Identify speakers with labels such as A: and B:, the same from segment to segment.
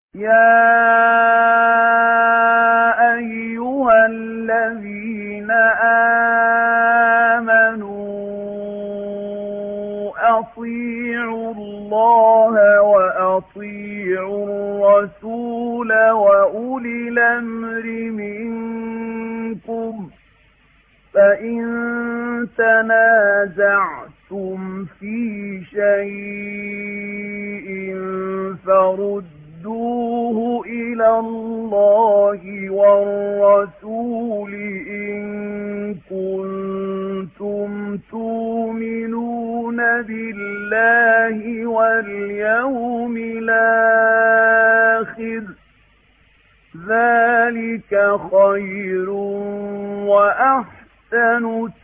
A: يا أيها الذين آمنوا أطيعوا الله وأطيعوا الرسول وأولي الأمر منكم فإن تنازعتم في شيء فردوه إلى الله والرسول إن كنتم تؤمنون بالله واليوم الآخر ذلك خير وأحسن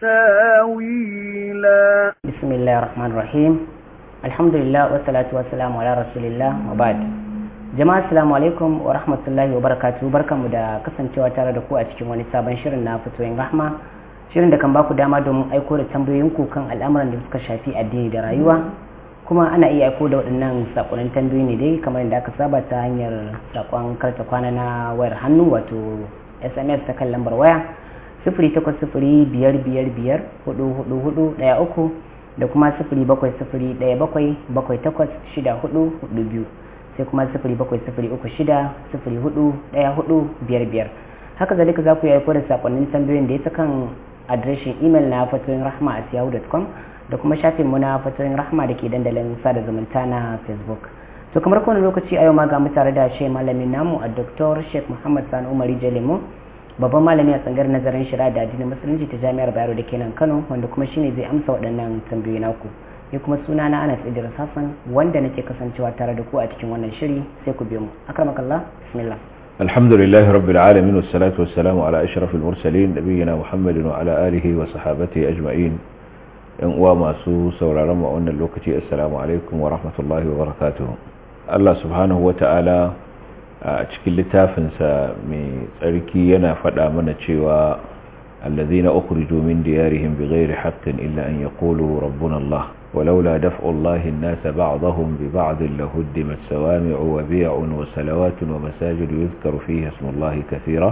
A: تاويلا
B: بسم الله الرحمن الرحيم الحمد لله والصلاة والسلام على رسول الله وبعد jama'a assalamu alaikum wa rahmatullahi wa barakatuhu barkanmu da kasancewa tare da ku a cikin wani sabon shirin na fitoyin rahma shirin da kan baku dama domin aiko da tambayoyinku kan al'amuran da suka shafi addini da rayuwa kuma ana iya aiko da waɗannan sakonnin tambayoyi ne dai kamar yadda aka saba ta hanyar sakon karta kwana na wayar hannu wato sms ta kan lambar waya sifiri takwas sifiri biyar biyar biyar hudu hudu hudu ɗaya uku da kuma sifiri bakwai sifiri ɗaya bakwai bakwai takwas shida hudu hudu biyu sai kuma sifiri bakwai sifiri uku shida sifiri hudu ɗaya hudu biyar biyar haka zalika za ku yi aiko da sakonnin tambayoyin da ya ta kan adireshin imel na fatoyin rahma a yahoo.com da kuma shafin mu na fatoyin rahma da ke dandalin sada zumunta na facebook to kamar kowane lokaci a yau ma ga mu tare da shi malamin namu a dr sheikh muhammad sani umari jalemu babban malami a tsangar nazarin shari'a da addinin musulunci ta jami'ar bayero da ke nan kano wanda kuma shine zai amsa waɗannan tambayoyi naku ni kuma suna na anas idris hassan wanda nake kasancewa tare da ku a cikin wannan shiri sai ku biyo mu akramakallah bismillah
C: الحمد لله رب العالمين والصلاة والسلام على أشرف المرسلين نبينا محمد وعلى آله وصحابته أجمعين إن وما سو سورا رمى أن اللوكتي السلام عليكم ورحمة الله وبركاته الله سبحانه وتعالى أتشكل لتافنسا من تركي ينافد آمنة شوى الذين أخرجوا من ديارهم بغير حق إلا أن يقولوا ربنا الله ولولا دفع الله الناس بعضهم ببعض لهدمت سوامع وبيع وسلوات ومساجد يذكر فيها اسم الله كثيرا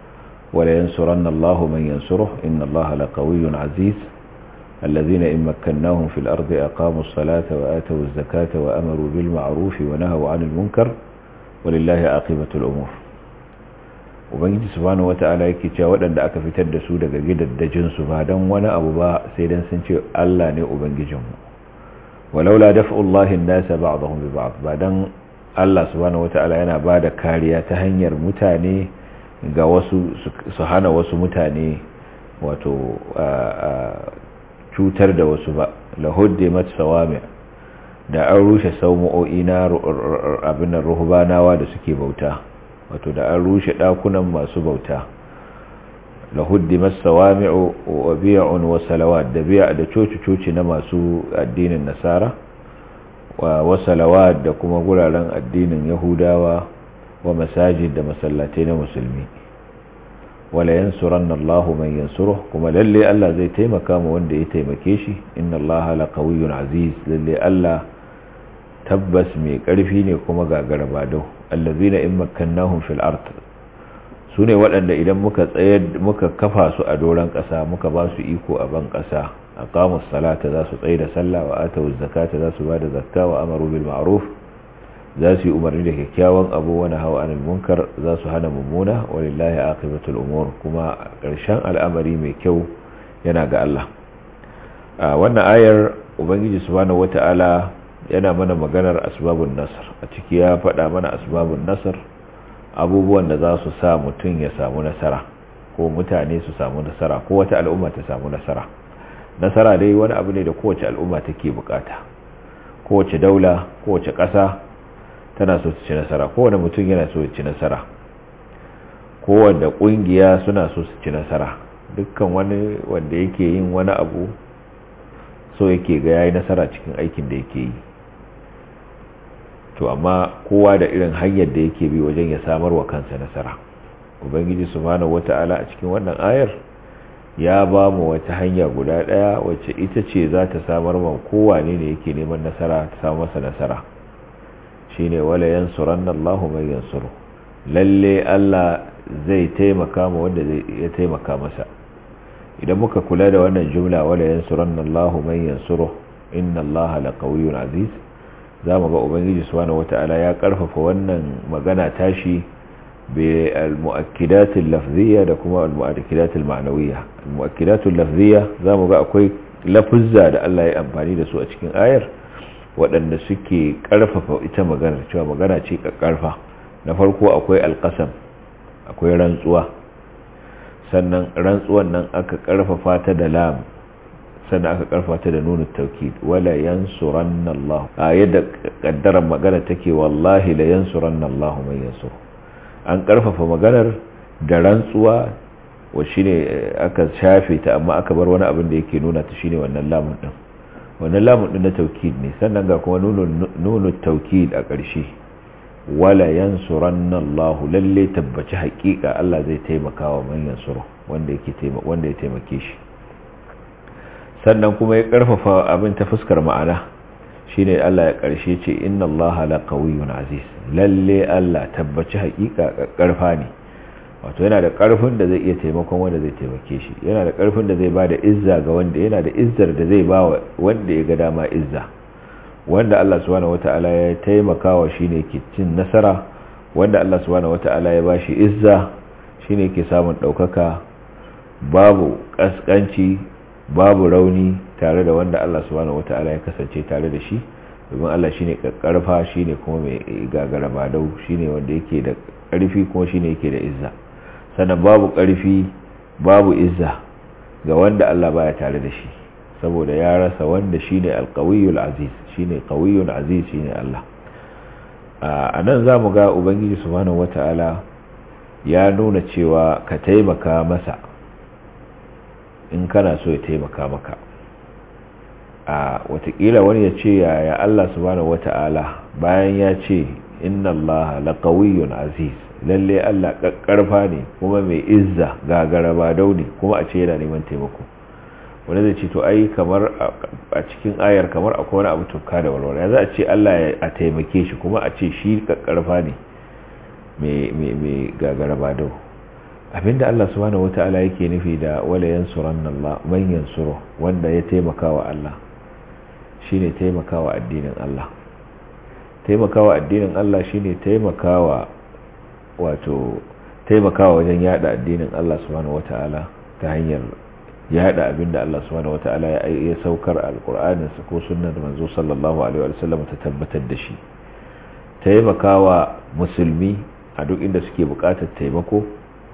C: ولينصرن الله من ينصره إن الله لقوي عزيز الذين إن مكناهم في الأرض أقاموا الصلاة وآتوا الزكاة وأمروا بالمعروف ونهوا عن المنكر ولله عاقبة الأمور ubangiji subhanahu wata'ala yake cewa waɗanda aka fitar da su daga gidaddajin su ba dan wani abu ba sai dan sun ce Allah ne ubangijinmu walaula daf'ullahi an-nasa ba'dahum bi ba'd ba dan Allah subhanahu wata'ala yana bada kariya ta hanyar mutane ga wasu su hana wasu mutane wato cutar da wasu ba lahuddimat sawami da an rushe saumo'o'i na abin ruhbanawa da suke bauta wato da an rushe dakunan masu bauta la huddimas sawami'u wa bi'un wa salawat da bi'a da coci-coci na masu addinin nasara wa salawat da kuma guraren addinin yahudawa wa masajid da masallatai na musulmi wala yansuranna Allahu man yansuruh kuma lalle Allah zai taimaka ma wanda ya taimake shi inna Allaha laqawiyyun aziz lalle Allah tabbas mai ƙarfi ne kuma gagara badau allazina in makkannahum fil ard sune waɗanda idan muka tsayar muka kafa su a doran ƙasa muka ba su iko a ban ƙasa aqamus salata za su tsaye da sallah wa atawuz zakata za su bada zakka wa amaru bil ma'ruf za su yi umarni da kyakkyawan abu wa nahawa anil munkar za su hana mummuna walillahi aqibatul umur kuma ƙarshen al'amari mai kyau yana ga Allah wannan ayar ubangiji subhanahu wata'ala yana mana maganar asbabun nasar a ciki ya faɗa mana asbabun nasar abubuwan da za su sa mutum ya samu nasara ko mutane su samu nasara ko wata al'umma ta samu nasara nasara dai wani abu ne da kowace al'umma take bukata kowace daula kowace ƙasa tana so su ci nasara kowane mutum yana so ci nasara kowane ƙungiya suna so su ci nasara dukkan wani wanda yake yin wani abu so yake ga yayi nasara cikin aikin da yake yi to amma kowa da irin hanyar da yake bi wajen ya samar wa kansa nasara ubangiji subhanahu wata'ala a cikin wannan ayar ya ba mu wata hanya guda daya wacce ita ce za ta samar ma kowane ne yake neman nasara ta samu masa nasara shine wala yansuranna Allahu man yansuru lalle Allah zai taimaka ma wanda zai ya taimaka masa idan muka kula da wannan jumla wala yansuranna Allahu man yansuru inna Allaha laqawiyyun aziz zamu ga ubangiji subhanahu wataala ya karfafa wannan magana tashi bi al-mu'akkidat al-lafziyya da kuma al-mu'akkidat al-ma'nawiyya al-mu'akkidat al-lafziyya zamu ga akwai lafuzza da Allah ya amfani da su a cikin ayar waɗanda suke karfafa ita magana cewa magana ce karfa na farko akwai al-qasam akwai rantsuwa sannan rantsuwan nan aka karfafa ta da lam sannan aka karfafa ta da nunu taukid wala yansuranna Allah a yadda kaddaran magana take wallahi la yansuranna Allah man yansur an karfafa maganar da rantsuwa wa shine aka shafe ta amma aka bar wani abin da yake nuna ta shine wannan lamun din wannan lamun din na taukid ne sannan ga kuma nunu nunu taukid a ƙarshe wala yansuranna Allah lalle tabbaci haƙiƙa Allah zai taimaka wa man yansuru wanda yake taimaka wanda ya taimake shi sannan kuma ya karfafa abin ta fuskar ma'ana shine Allah ya karshe ce inna Allah la qawiyyun aziz lalle Allah tabbaci haƙiƙa karfa ne wato yana da karfin da zai iya taimakon wanda zai taimake shi yana da karfin da zai bada izza ga wanda yana da izzar da zai bawa wanda ya ga dama izza wanda Allah subhanahu wataala ya taimakawa shine ke cin nasara wanda Allah subhanahu wataala ya bashi izza shine ke samun daukaka babu kaskanci babu rauni tare da wanda Allah subhanahu wata'ala ya kasance tare da shi domin Allah shine karfa shine kuma mai gagara badau shine wanda yake da karfi kuma shine yake da izza sannan babu karfi babu izza ga wanda Allah baya tare da shi saboda ya rasa wanda shine alqawiyul aziz shine qawiyul aziz shine Allah a nan zamu ga ubangiji subhanahu wata'ala ya nuna cewa ka taimaka masa in kana so ya taimaka maka a watakila wani ya ce yaya Allah subhanahu wata'ala bayan ya ce inna Allah laqawiyyun aziz lalle Allah kakkarfa ne kuma mai izza gagara ba dauni kuma a ce yana neman taimako wani zai ce to ai kamar a cikin ayar kamar akwai wani abu tukka da walwala za a ce Allah a taimake shi kuma a ce shi kakkarfa ne mai gagara ba dauni abinda Allah subhanahu wata'ala yake nufi da wala yansuranna Allah man yansuru wanda ya taimakawa Allah shine taimakawa addinin Allah taimakawa addinin Allah shine taimakawa wato taimakawa wajen yada addinin Allah subhanahu wata'ala ta hanyar yada abinda Allah subhanahu wata'ala ya saukar alqur'anin sa ko sunnar manzo sallallahu alaihi wa sallam ta tabbatar da shi taimakawa musulmi a duk inda suke bukatar taimako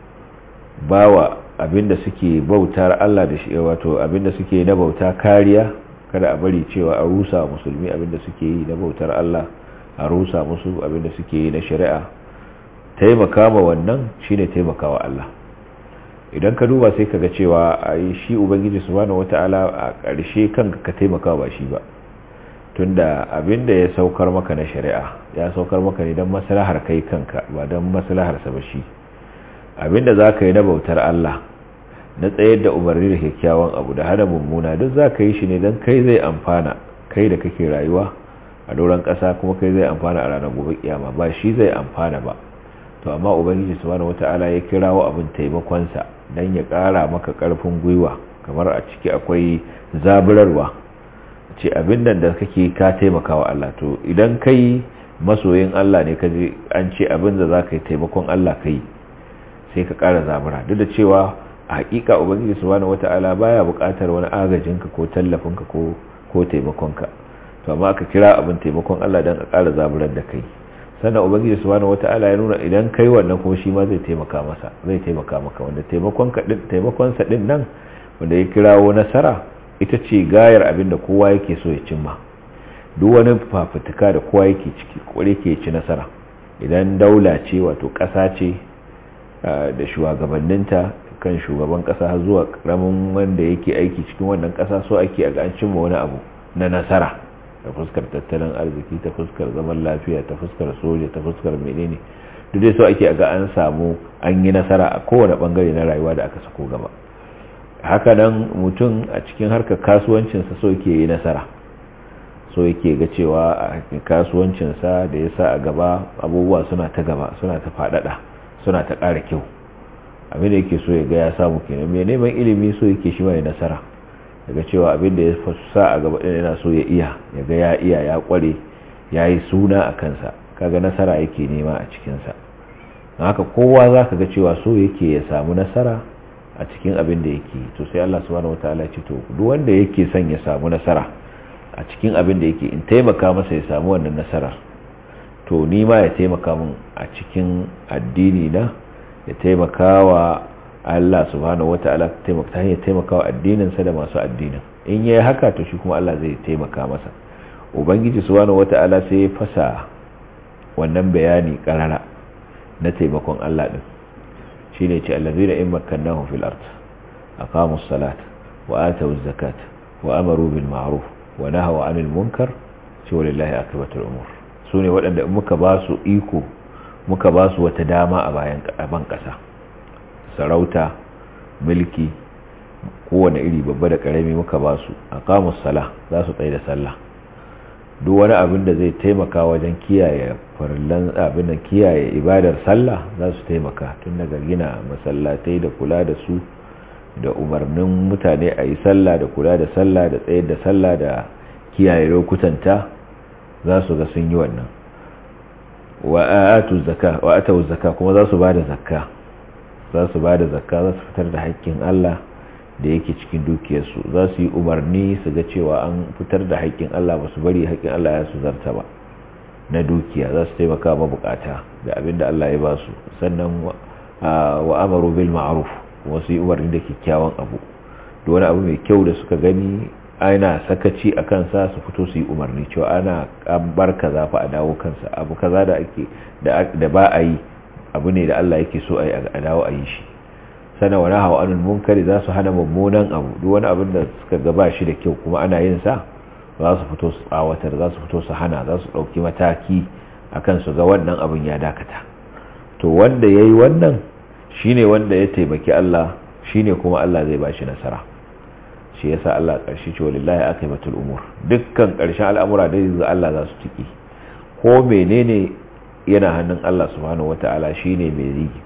C: bawa abinda suke bautar Allah da shi wato abinda suke na bauta kariya kada a bari cewa a rusa musulmi abinda suke yi na bautar Allah a rusa musu abinda suke yi na shari'a taimaka ma wannan shine taimakawa Allah idan ka duba sai kaga cewa ai shi ubangiji subhanahu wataala a ƙarshe kanka ka taimaka ba shi ba tunda abinda ya saukar maka na shari'a ya saukar maka ne don maslahar kai kanka ba don maslahar sa ba shi abinda za ka yi na bautar Allah na tsayar da umarni da kyakkyawan abu da hana mummuna duk za ka yi shi ne don kai zai amfana kai da kake rayuwa a doron ƙasa kuma kai zai amfana a ranar gobe kiyama ba shi zai amfana ba to amma ubangiji subhanahu wata'ala ya kirawo abin taimakonsa don ya ƙara maka ƙarfin gwiwa kamar a ciki akwai zaburarwa ce abin nan da kake ka taimaka wa Allah to idan kai masoyin Allah ne kaje an ce abin da za ka yi taimakon Allah ka yi sai ka ƙara zabura duk da cewa a hakika ubangiji subhanahu wata'ala baya buƙatar wani agajinka ko tallafinka ko ko taimakonka to amma aka kira abin taimakon Allah dan a ƙara zaburar da kai sannan ubangiji subhanahu wata'ala ya nuna idan kai wannan kuma shi ma zai taimaka masa zai taimaka maka wanda taimakon ka din taimakon sa din nan wanda ya kirawo nasara ita ce gayar abin da kowa yake so ya cimma duk wani fafutuka da kowa yake ciki kware ke ci nasara idan daula ce wato ƙasa ce da shugabanninta kan shugaban kasa har zuwa karamin wanda yake aiki cikin wannan kasa so ake a an cimma wani abu na nasara ta fuskar tattalin arziki ta fuskar zaman lafiya ta fuskar soja ta fuskar menene duk dai so ake a ga an samu an yi nasara a kowane bangare na rayuwa da aka sako gaba haka nan mutum a cikin harkar kasuwancinsa so ke yi nasara so yake ga cewa a kasuwancinsa da ya sa a gaba abubuwa suna ta gaba suna ta faɗaɗa suna ta ƙara kyau abin da yake so ya ga ya samu kenan mai neman ilimi so yake shi mai nasara daga cewa abin da ya sa a gaba ɗin yana so ya iya ya ga ya iya ya ƙware ya yi suna a kansa kaga nasara yake nema a cikinsa haka kowa za ka ga cewa so yake ya samu nasara a cikin abin da yake to sai Allah subhanahu wataala ce to duk wanda yake son ya samu nasara a cikin abin da yake in taimaka masa ya samu wannan nasarar to ni ma ya taimaka min a cikin addini na ya taimaka wa Allah subhanahu wataala taimaka ta hanyar taimaka wa addinin sa da masu addinin in yayi haka to shi kuma Allah zai taimaka masa ubangiji subhanahu wataala sai ya fasa wannan bayani karara na taimakon Allah din shine ce allazina in makkannahum fil ard aqamus salat wa atawuz zakat wa amaru bil ma'ruf wa nahaw 'anil munkar ce walillahi akibatul umur sune waɗanda muka ba su iko muka ba su wata dama a bayan ban kasa sarauta mulki kowane iri babba da karami muka ba su aqamus sala za su tsaye da sallah duk wani abin da zai taimaka wajen kiyaye farillan abin da kiyaye ibadar sallah za su taimaka tun daga gina masallatai da kula da su da umarnin mutane a yi sallah da kula da sallah da tsayar da sallah da kiyaye lokutanta za su ga sun yi wannan wa atau zaka kuma za su ba da zakka za su ba da zakka za su fitar da haƙƙin Allah da yake cikin dukiyarsu za su yi umarni su ga cewa an fitar da haƙƙin Allah ba su bari haƙƙin Allah ya su zarta ba na dukiya za su taimaka mabukata da abinda Allah ya ba su sannan wa amaru bil ma'ruf kuma su yi umarni da kyakkyawan abu da wani abu mai kyau da suka gani ana sakaci a kansa su fito su yi umarni cewa ana bar kaza fa a dawo kansa abu kaza da ake da ba a yi abu ne da Allah yake so a dawo a yi shi sana wani hawa anul munkari za su hana mummunan abu duk wani abin da suka gaba shi da kyau kuma ana yin sa za su fito su tsawatar za su fito su hana za su ɗauki mataki akan su ga wannan abin ya dakata to wanda ya yi wannan shine wanda ya taimaki Allah shine kuma Allah zai ba shi nasara shi yasa Allah ƙarshe ce walillahi akibatul umur dukkan ƙarshen al'amura da yanzu Allah za su tiki ko menene yana hannun Allah subhanahu wata'ala shine mai rigi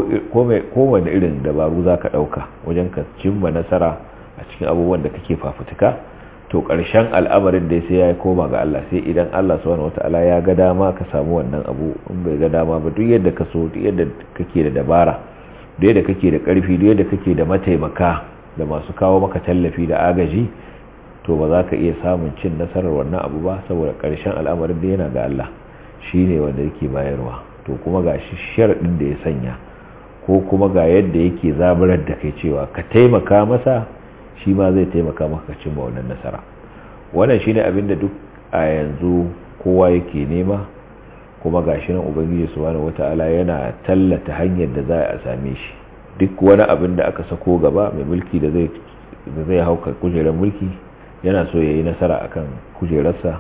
C: kowane irin dabaru za ka ɗauka wajen ka cimma nasara a cikin abubuwan da kake fafutuka to ƙarshen al'amarin da sai ya yi koma ga Allah sai idan Allah subhanahu wata'ala ya ga dama ka samu wannan abu in bai ga dama ba duk yadda ka so duk yadda kake da dabara duk yadda kake da ƙarfi duk yadda kake da mataimaka da masu kawo maka tallafi da agaji to ba za ka iya samun cin nasarar wannan abu ba saboda ƙarshen al'amarin da yana ga Allah shi ne wanda yake bayarwa to kuma ga shi sharaɗin da ya sanya ko kuma ga yadda yake zaburar da kai cewa ka taimaka masa shi ma zai taimaka maka cimma wannan nasara wannan shine abin da duk a yanzu kowa yake nema kuma ga shi nan ubangiji subhanahu wataala yana tallata hanyar da za a same shi duk wani abin da aka sako gaba mai mulki da zai da zai hauka kujerar mulki yana so yayi nasara akan kujerarsa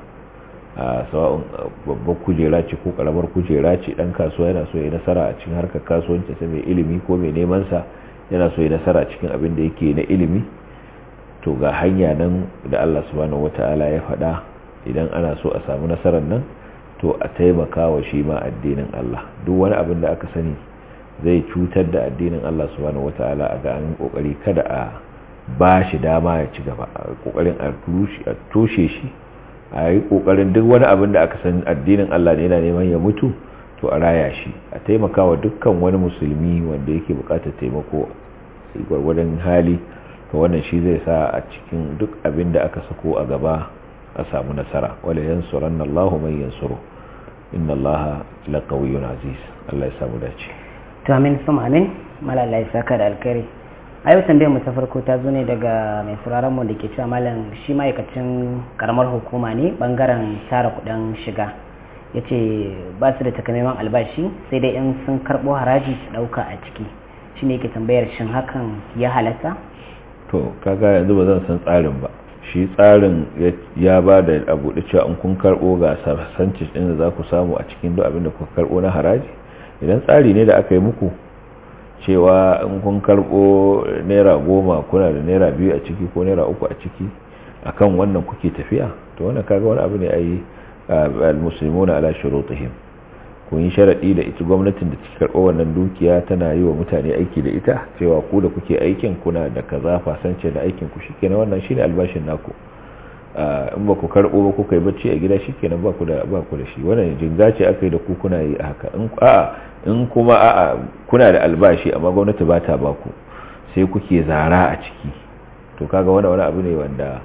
C: a sawa'un babbar kujera ce ko karamar kujera ce dan kasuwa yana so ya nasara a cikin harkar kasuwanci sai mai ilimi ko mai neman sa yana so ya nasara cikin abin da yake na ilimi to ga hanya nan da Allah subhanahu wataala ya faɗa idan ana so a samu nasarar nan to a taimaka wa shi ma addinin Allah duk wani abin da aka sani zai cutar da addinin Allah subhanahu wataala a ga an kokari kada a ba shi dama ya ci gaba a kokarin a toshe shi a yi kokarin duk wani abin da aka san addinin Allah ne yana neman ya mutu to a raya shi a taimakawa dukkan wani musulmi wanda yake bukatar taimako gwargwadon hali to wannan shi zai sa a cikin duk abin da aka sako a gaba a samu nasara wala yansuranna Allahu man yansuru inna Allaha laqawiyyun aziz Allah ya samu dace
B: to amin sama amin malala ya saka da alkhairi a yau tambayar mu ta farko ta zo ne daga mai sauraron mu da ke cewa malam shi ma'aikacin karamar hukuma ne bangaren tara kudin shiga ya ce ba su da takamaiman albashi sai dai in sun karbo haraji su dauka a ciki shi ne ke tambayar shin hakan ya halatta
C: to kaga yanzu ba zan san tsarin ba shi tsarin ya ba da abu da cewa in kun karbo ga sarsancin din da za ku samu a cikin duk abin da kuka karbo na haraji idan tsari ne da aka yi muku cewa in kun karbo naira goma kuna da naira biyu a ciki ko naira uku a ciki akan wannan kuke tafiya to wannan kaga wani abu ne ai al-muslimuna ala shurutihim kun yi sharadi da ita gwamnatin da take karɓo wannan dukiya tana yi wa mutane aiki da ita cewa ku da kuke aikin kuna da kaza fasance da aikin ku shikenan wannan shine albashin naku in ba ku karɓo ba kuka yi bacci a gida shikenan ba ku da ba ku da shi wannan jinga ce aka yi da ku kuna yi haka in a'a in kuma a'a kuna da albashi amma gwamnati ba ta ba ku sai kuke zara a ciki to kaga wani wani abu ne wanda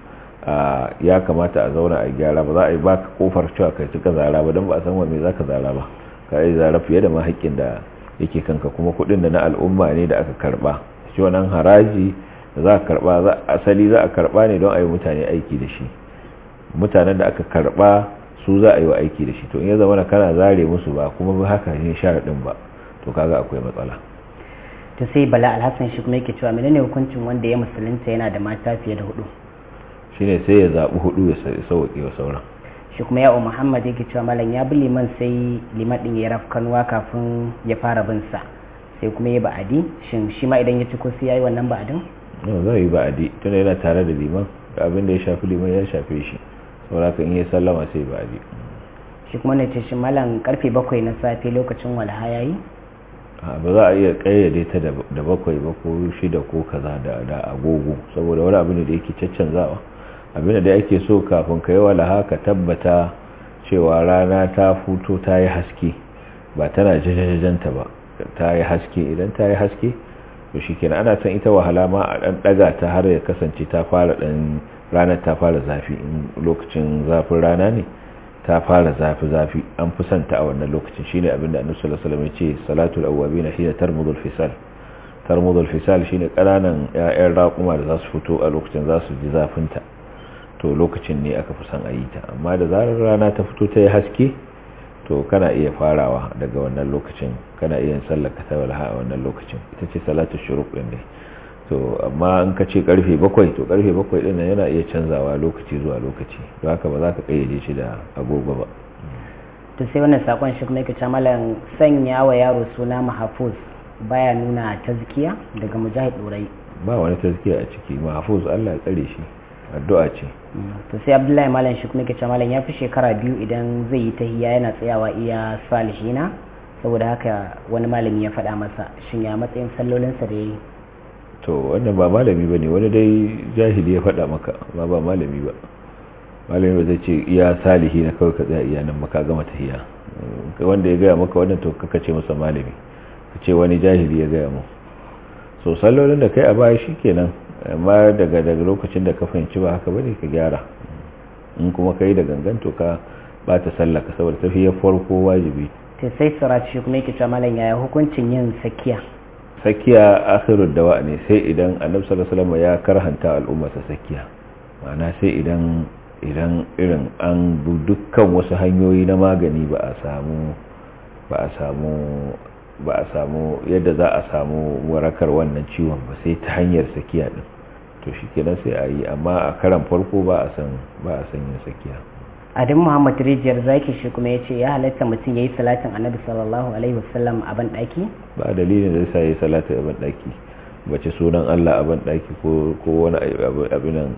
C: ya kamata a zauna a gyara ba za a yi baka kofar cewa kai cika zara ba don ba a san wa me zaka zara ba ka yi zara fiye da mahaƙin da yake kanka kuma kuɗin da na al'umma ne da aka karba shi wannan haraji da za a karba asali za a karba ne don a yi mutane aiki da shi mutanen da aka karba su za a yi wa aiki da shi to in ya zama kana zare musu ba kuma ba haka ne sharaɗin ba to kaga akwai matsala
B: to sai bala alhassan shi kuma yake cewa menene hukuncin wanda ya musulunta yana da mata fiye da hudu
C: shine sai ya zaɓi hudu ya sauƙi wa sauran
B: shi kuma ya'o muhammad yake cewa malam ya bi liman sai liman ɗin ya rafkanuwa kafin ya fara bin sa sai kuma ya ba'adi shin shi ma idan ya ci ko sai ya yi wannan ba'adin
C: no zai yi ba'adi tunda yana tare da liman da abin da ya shafi liman ya shafe shi saboda in ya sallama sai ba'adi
B: shi kuma ne ce shi malam karfe bakwai na safe lokacin walha ya yi
C: ba za a iya kayyade ta da bakwai ba ko shida ko kaza da agogo saboda wani abu ne da yake caccanzawa abin da ake so kafin ka yi walaha ka tabbata cewa rana ta futo ta yi haske ba tana jajajajanta ba ta yi haske idan ta yi haske to shi kenan ana san ita wahala ma a ɗan ɗaga ta har ya kasance ta fara ɗan ranar ta fara zafi in lokacin zafin rana ne ta fara zafi-zafi an fi santa a wannan lokacin shine abinda annabi sallallahu alaihi wasallam ya ce salatul awwabin hina tarmudul fisal tarmudul fisal shine kananan ƴaƴan raƙuma da za su fito a lokacin za su ji zafin ta to lokacin ne aka fi son a yi ta amma da zarar rana ta fito ta yi haske to kana iya farawa daga wannan lokacin kana iya yin sallar ka ta walha a wannan lokacin ita ce salatul shuruq din ne to amma in ka ce karfe bakwai to karfe bakwai din yana iya canzawa lokaci zuwa lokaci don haka ba za ka kayyade shi da agogo ba
B: to sai wannan sakon shi kuma yake ce malam sanya wa yaro suna mahfuz baya nuna tazkiya daga mujahid durai
C: ba wani tazkiya a ciki mahfuz Allah ya tsare shi addu'a ce
B: to sai abdullahi malam shi kuma yake ce malam ya fi shekara biyu idan zai yi tahiyya yana tsayawa iya salihina saboda haka wani malami ya faɗa masa shin ya matsayin sallolinsa da ya yi
C: to wannan ba malami ba ne wani dai jahili ya faɗa maka ba ba malami ba malami ba zai ce iya salihi na kawai ka tsaya iya nan maka gama tahiya wanda ya gaya maka wannan to kaka ce masa malami ka ce wani jahili ya gaya mu so sallolin da kai a baya shi kenan amma daga daga lokacin da ka fahimci ba haka bane ka gyara in kuma kai da gangan to ka bata sallaka saboda tafiyar farko wajibi
B: to sai surat shi kuma yake cewa malam yaya hukuncin yin sakiya
C: sakiya akhirud dawa ne sai idan annabi sallallahu alaihi wasallam ya karhanta al'ummarsa sakiya ma'ana sai idan idan irin an bu dukkan wasu hanyoyi na magani ba a samu ba a samu ba a samu yadda za a samu warakar wannan ciwon ba sai ta hanyar sakiya din to shikenan sai a yi amma a karan farko ba a san ba a san yin sakiya
B: adin muhammad rijiyar zaki shi kuma ya ce ya halatta mutum ya yi salatin annabi sallallahu alaihi wasallam a ban daki
C: ba dalilin da sa ya yi salatin a ban daki bace sunan allah a ban daki ko wani abinan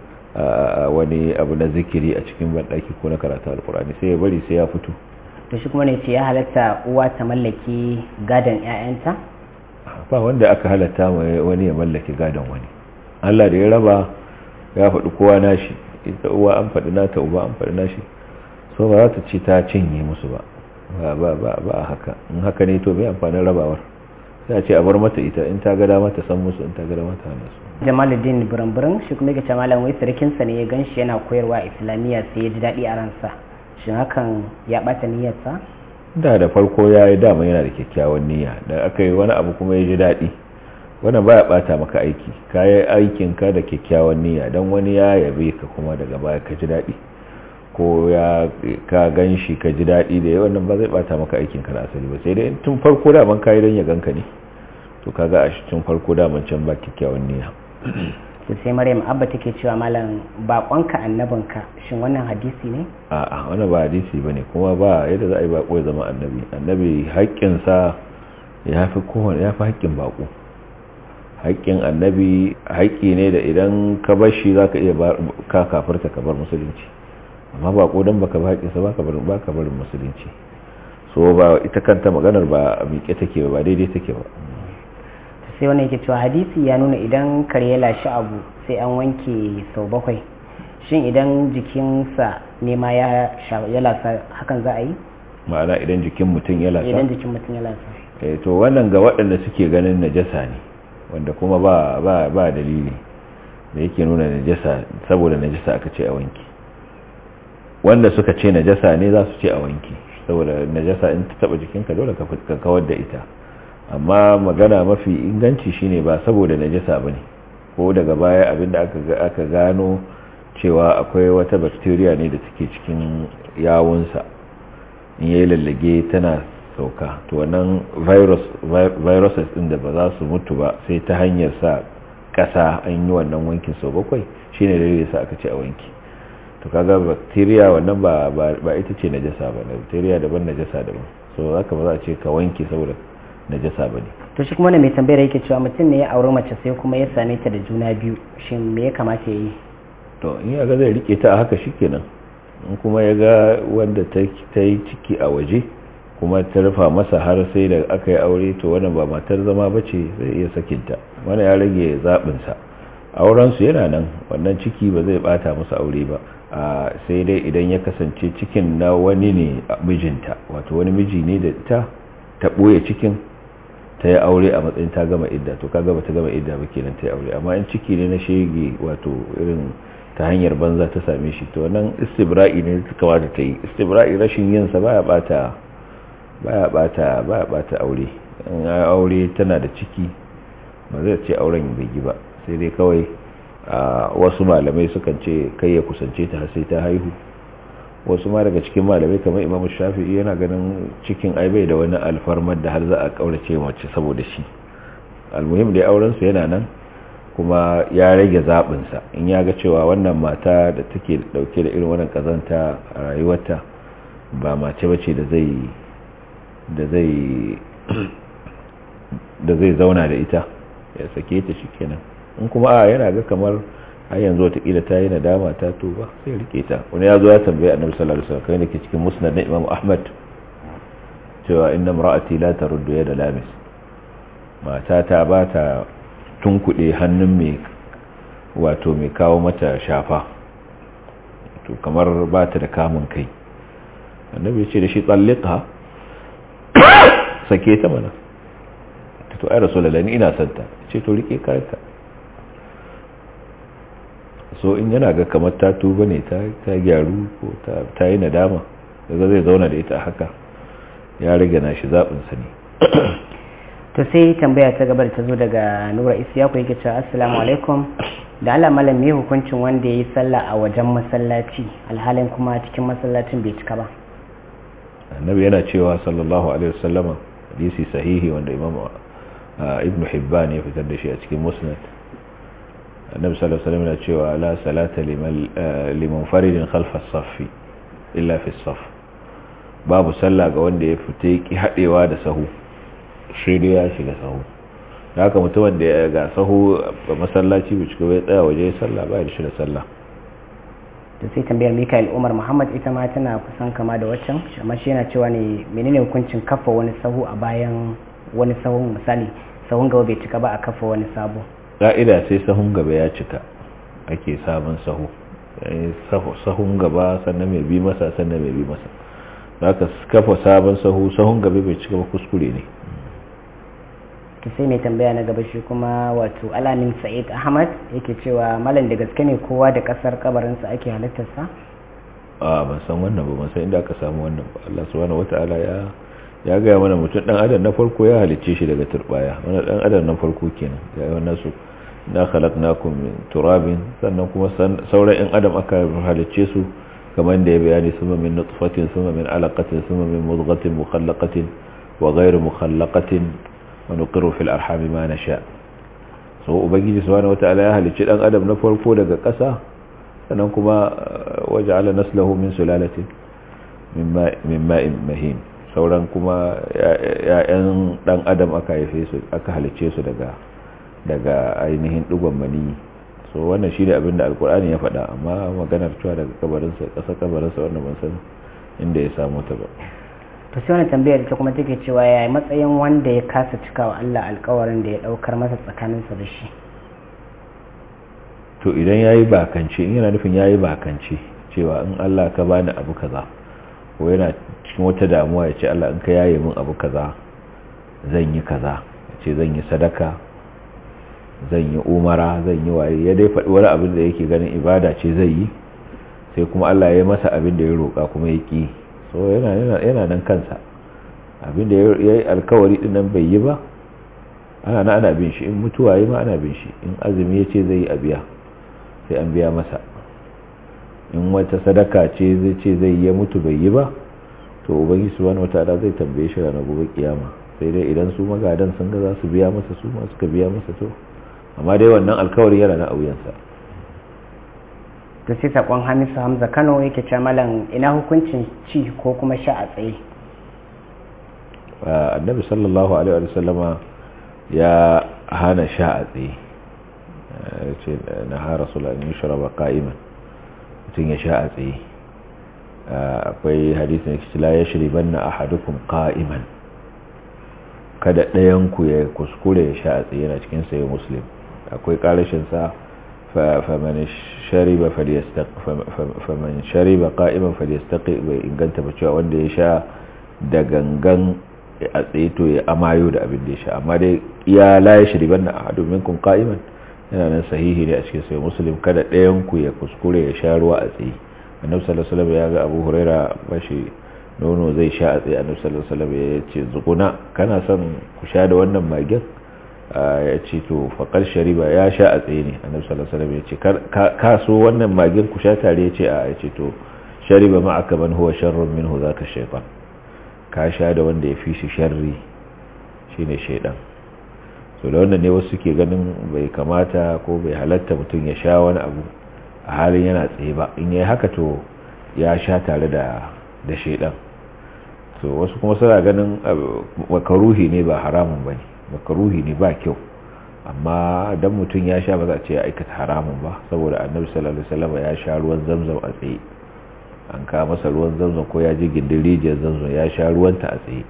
C: wani abu na zikiri a cikin ban daki ko na karatu alkurani sai ya bari sai ya fito
B: to shi kuma ne ce ya halatta uwa ta mallaki gadon 'ya'yanta
C: ba wanda aka halatta wani ya mallaki gadon wani allah da ya raba ya faɗi kowa nashi ita uwa an faɗi nata uba an faɗi nashi so ba za ta ce ta cinye musu ba ba ba ba a haka in haka ne to bai amfanin rabawar sai a ce a bar mata ita in ta gada mata san musu in ta gada mata hana su
B: jamaluddin buramburan shi kuma ga malam wai sarkinsa ne ya ganshi yana koyarwa islamiyya sai ya ji daɗi a ransa shin hakan ya ɓata niyyarsa
C: da da farko ya yi dama yana da kyakkyawan niyya da aka yi wani abu kuma ya ji daɗi wannan baya ɓata maka aiki ka yi aikinka da kyakkyawan niyya don wani ya yabe ka kuma daga baya ka ji daɗi ko ya ka gan shi ka ji daɗi da yawan nan ba zai ɓata maka aikinka na asali ba sai dai tun farko daman ka yi don ya ganka ne to kaga a shi tun farko daman can ba kyakkyawan niyya
B: to sai maryam abba take cewa malam bakonka annabinka shin wannan hadisi ne
C: a'a wannan ba hadisi bane kuma ba yadda za a yi bako ya zama annabi annabi haƙƙinsa ya fi kowane ya fi haƙƙin bako haƙƙin annabi haƙƙi ne da idan ka bar shi za ka iya ka kafarta ka bar musulunci amma ba ko don baka ba haƙƙinsa ba ka barin musulunci so ba ita kanta maganar ba a miƙe take ba daidai take ba
B: sai wani yake cewa hadisi ya nuna idan kare ya lashi abu sai an wanke sau bakwai shin idan jikinsa ne ma ya lasa hakan za a yi
C: ma'ana idan jikin mutum ya lasa
B: idan jikin mutum ya lasa
C: eh to wannan ga waɗanda suke ganin najasa ne wanda kuma ba ba ba dalili da yake nuna najasa saboda najasa aka ce a wanki wanda suka ce najasa ne za su ce a wanki saboda najasa in ta taba jikinka dole ka kawar da ita amma magana mafi inganci shine ba saboda najasa bane ko daga baya abinda aka aka gano cewa akwai wata bacteria ne da take cikin yawunsa in yayi lallage tana sauka to wannan virus viruses din da ba za su mutu ba sai ta hanyar sa kasa an yi wannan wankin sau bakwai shine da yasa aka ce a wanki to kaga bacteria wannan ba ba ita ce najasa ba bacteria daban najasa daban so haka ba za a ce ka wanke saboda najasa bane
B: to shi kuma ne mai tambayar yake cewa mutum ne ya auri mace sai kuma ya same ta da juna biyu shin me ya kamata ya yi
C: to in ya ga zai rike ta a haka shikenan in kuma ya ga wanda ta yi ciki a waje kuma ta rufa masa har sai da aka yi aure to wannan ba matar zama ba ce zai iya sakinta wani ya rage zaɓinsa aurensu yana nan wannan ciki ba zai bata masa aure ba sai dai idan ya kasance cikin na wani ne mijinta wato wani miji ne da ta ta ɓoye cikin ta yi aure a matsayin ta gama idda to kaga ba ta gama idda ba kenan ta yi aure amma in ciki ne na shege wato irin ta hanyar banza ta same shi to nan istibra'i ne ta kamata ta yi istibra'i rashin yin sa baya bata baya bata baya bata aure in aure tana da ciki ba zai ce auren bai yi ba sai dai kawai wasu malamai sukan ce kai ya kusance ta sai ta haihu wasu ma daga cikin malamai kamar imamu shafi'i yana ganin cikin ai bai da wani alfarmar da har za a kaurace mace saboda shi almuhim dai auren su yana nan kuma ya rage zaɓinsa in ya ga cewa wannan mata da take dauke da irin wannan kazanta a rayuwarta ba mace bace da zai da zai da zai zauna da ita ya sake ta shikenan in kuma a yana ga kamar har yanzu watakila ta yi nadama ta tuba sai rike ta wani ya zo ya tambaye annabi sallallahu alaihi wasallam kai da ke cikin musnad na imam ahmad cewa inna imra'ati la taruddu yada lamis mata ta ba ta tunkuɗe hannun mai wato mai kawo mata shafa to kamar ba ta da kamun kai annabi ya ce da shi tsallika sake ta mana to ai rasulullahi ina santa ce to rike kayanta so in yana ga kamar ta tuba ne ta gyaru ko ta yi nadama daga zai zauna da ita haka ya rage na shi zaɓinsa ne
B: to sai tambaya ta gabar ta zo daga nura isiyaku yake cewa assalamu alaikum da Allah malam me hukuncin wanda ya yi sallah a wajen masallaci alhalin kuma cikin masallacin bai cika ba
C: annabi yana cewa sallallahu alaihi wasallama hadisi sahihi wanda imam ibn hibban ya fitar da shi a cikin musnad annabi sallallahu alaihi wasallam yana cewa la salata liman faridin khalfa as-saff illa fi as-saff babu sallah ga wanda ya fita ki hadewa da sahu shi dai ya shiga sahu da haka mutumin da ya ga sahu a masallaci bai cika bai tsaya waje sallah ba da shi da sallah
B: to sai tambayar Mikael Umar Muhammad ita ma tana kusan kama da waccan amma shi yana cewa ne menene hukuncin kafa wani sahu a bayan wani sahun misali sahun gaba bai cika ba a kafa wani sabo
C: ka'ida sai sahun gaba ya cika ake sabon sahu sahun gaba sannan mai bi masa sannan mai bi masa haka kafa sabon sahu sahun gaba bai cika ba kuskure ne
B: to sai mai tambaya na gaba shi kuma wato alamin sa'id ahmad yake cewa malam da gaske ne kowa da kasar kabarinsa ake halittarsa
C: a ban san wannan ba ban san inda aka samu wannan ba Allah subhanahu wataala ya ya gaya mana mutum dan adam na farko ya halicce shi daga turbaya wani dan adam na farko kenan ya yi wannan su na khalaqnakum min turabin sannan kuma sauran in adam aka halicce su kamar da ya bayani suma min nutfatin suma min alaqatin suma min mudghatin mukhallaqatin wa ghayr mukhallaqatin wa nuqiru fil arham ma nasha so ubangiji subhanahu wataala ya halicci dan adam na farko daga ƙasa sannan kuma waja'ala naslahu min sulalatin min ma'in mahin sauran kuma ya'yan dan adam aka haife su aka halice su daga daga ainihin digon mani so wannan shi ne abin da alkur'ani ya faɗa amma maganar cewa daga kabarinsa ƙasa kabarinsa wannan ban san inda ya samu ta ba
B: to sai wani tambayar ita kuma take cewa yaya matsayin wanda ya kasa cika wa Allah alkawarin da ya daukar masa tsakaninsa da shi
C: to idan yayi bakance in yana nufin yayi bakance cewa in Allah ka bani abu kaza ko yana cikin wata damuwa ya ce Allah in ka yaye min abu kaza zan yi kaza ya ce zan yi sadaka zan yi umara zan yi waye ya dai faɗi wani abin da yake ganin ibada ce zai yi sai kuma Allah ya yi masa abin da ya roƙa kuma ya ƙi so yana nan kansa abin da ya yi alkawari din nan bai yi ba ana na ana bin shi in mutuwa yi ma ana bin shi in azumi ya ce zai yi a biya sai an biya masa in wata sadaka ce zai ce zai ya mutu bai yi ba to ubangi subhanahu wataala zai tambaye shi ranar gobe kiyama sai dai idan su magadan sun ga za su biya masa su ma suka biya masa to amma dai wannan alkawari yana na auyansa
B: to sai sakon hamisu hamza kano yake ce malam ina hukuncin ci ko kuma sha a tsaye
C: annabi sallallahu alaihi wa sallama ya hana sha a tsaye ce na ha rasulun yi shiraba ka'iman mutum ya sha a tsaye akwai hadisun la ya shiri banna a hadukun ka'iman kada ɗayanku ya kuskure ya sha a tsaye yana cikin sayo muslim akwai ƙarashinsa faman shariba faman shariba qa'iman falyastaqi bai inganta ba cewa wanda ya sha da gangan a tsaye to ya amayo da abin da ya sha amma dai ya la ya shriban na ahadu minkum qa'iman yana nan sahihi ne a cikin sai muslim kada ɗayan ku ya kuskure ya sha ruwa a tsaye annabi sallallahu alaihi wasallam ya ga abu huraira bashi nono zai sha a tsaye annabi sallallahu alaihi wasallam ya ce zukuna kana son ku sha da wannan magen ya ce to faƙar shariba ya sha a tsaye ne annabi sallallahu alaihi wasallam ya ce ka so wannan magin ku sha tare ya ce a ya ce to shariba ma aka man huwa sharrun minhu zaka shaytan ka sha da wanda ya fi shi sharri shine shaydan so da wannan ne wasu ke ganin bai kamata ko bai halatta mutum ya sha wani abu a halin yana tsaye ba in yayi haka to ya sha tare da da shaydan so wasu kuma suna ganin makaruhi ne ba haramun bane makaruhi ne ba kyau amma dan mutum ya sha ba za a ce ya aikata haramun ba saboda annabi sallallahu alaihi wasallam ya sha ruwan zamzam a tsaye an ka masa ruwan zamzam ko ya je gindin rijiyar zamzam ya sha ruwanta a tsaye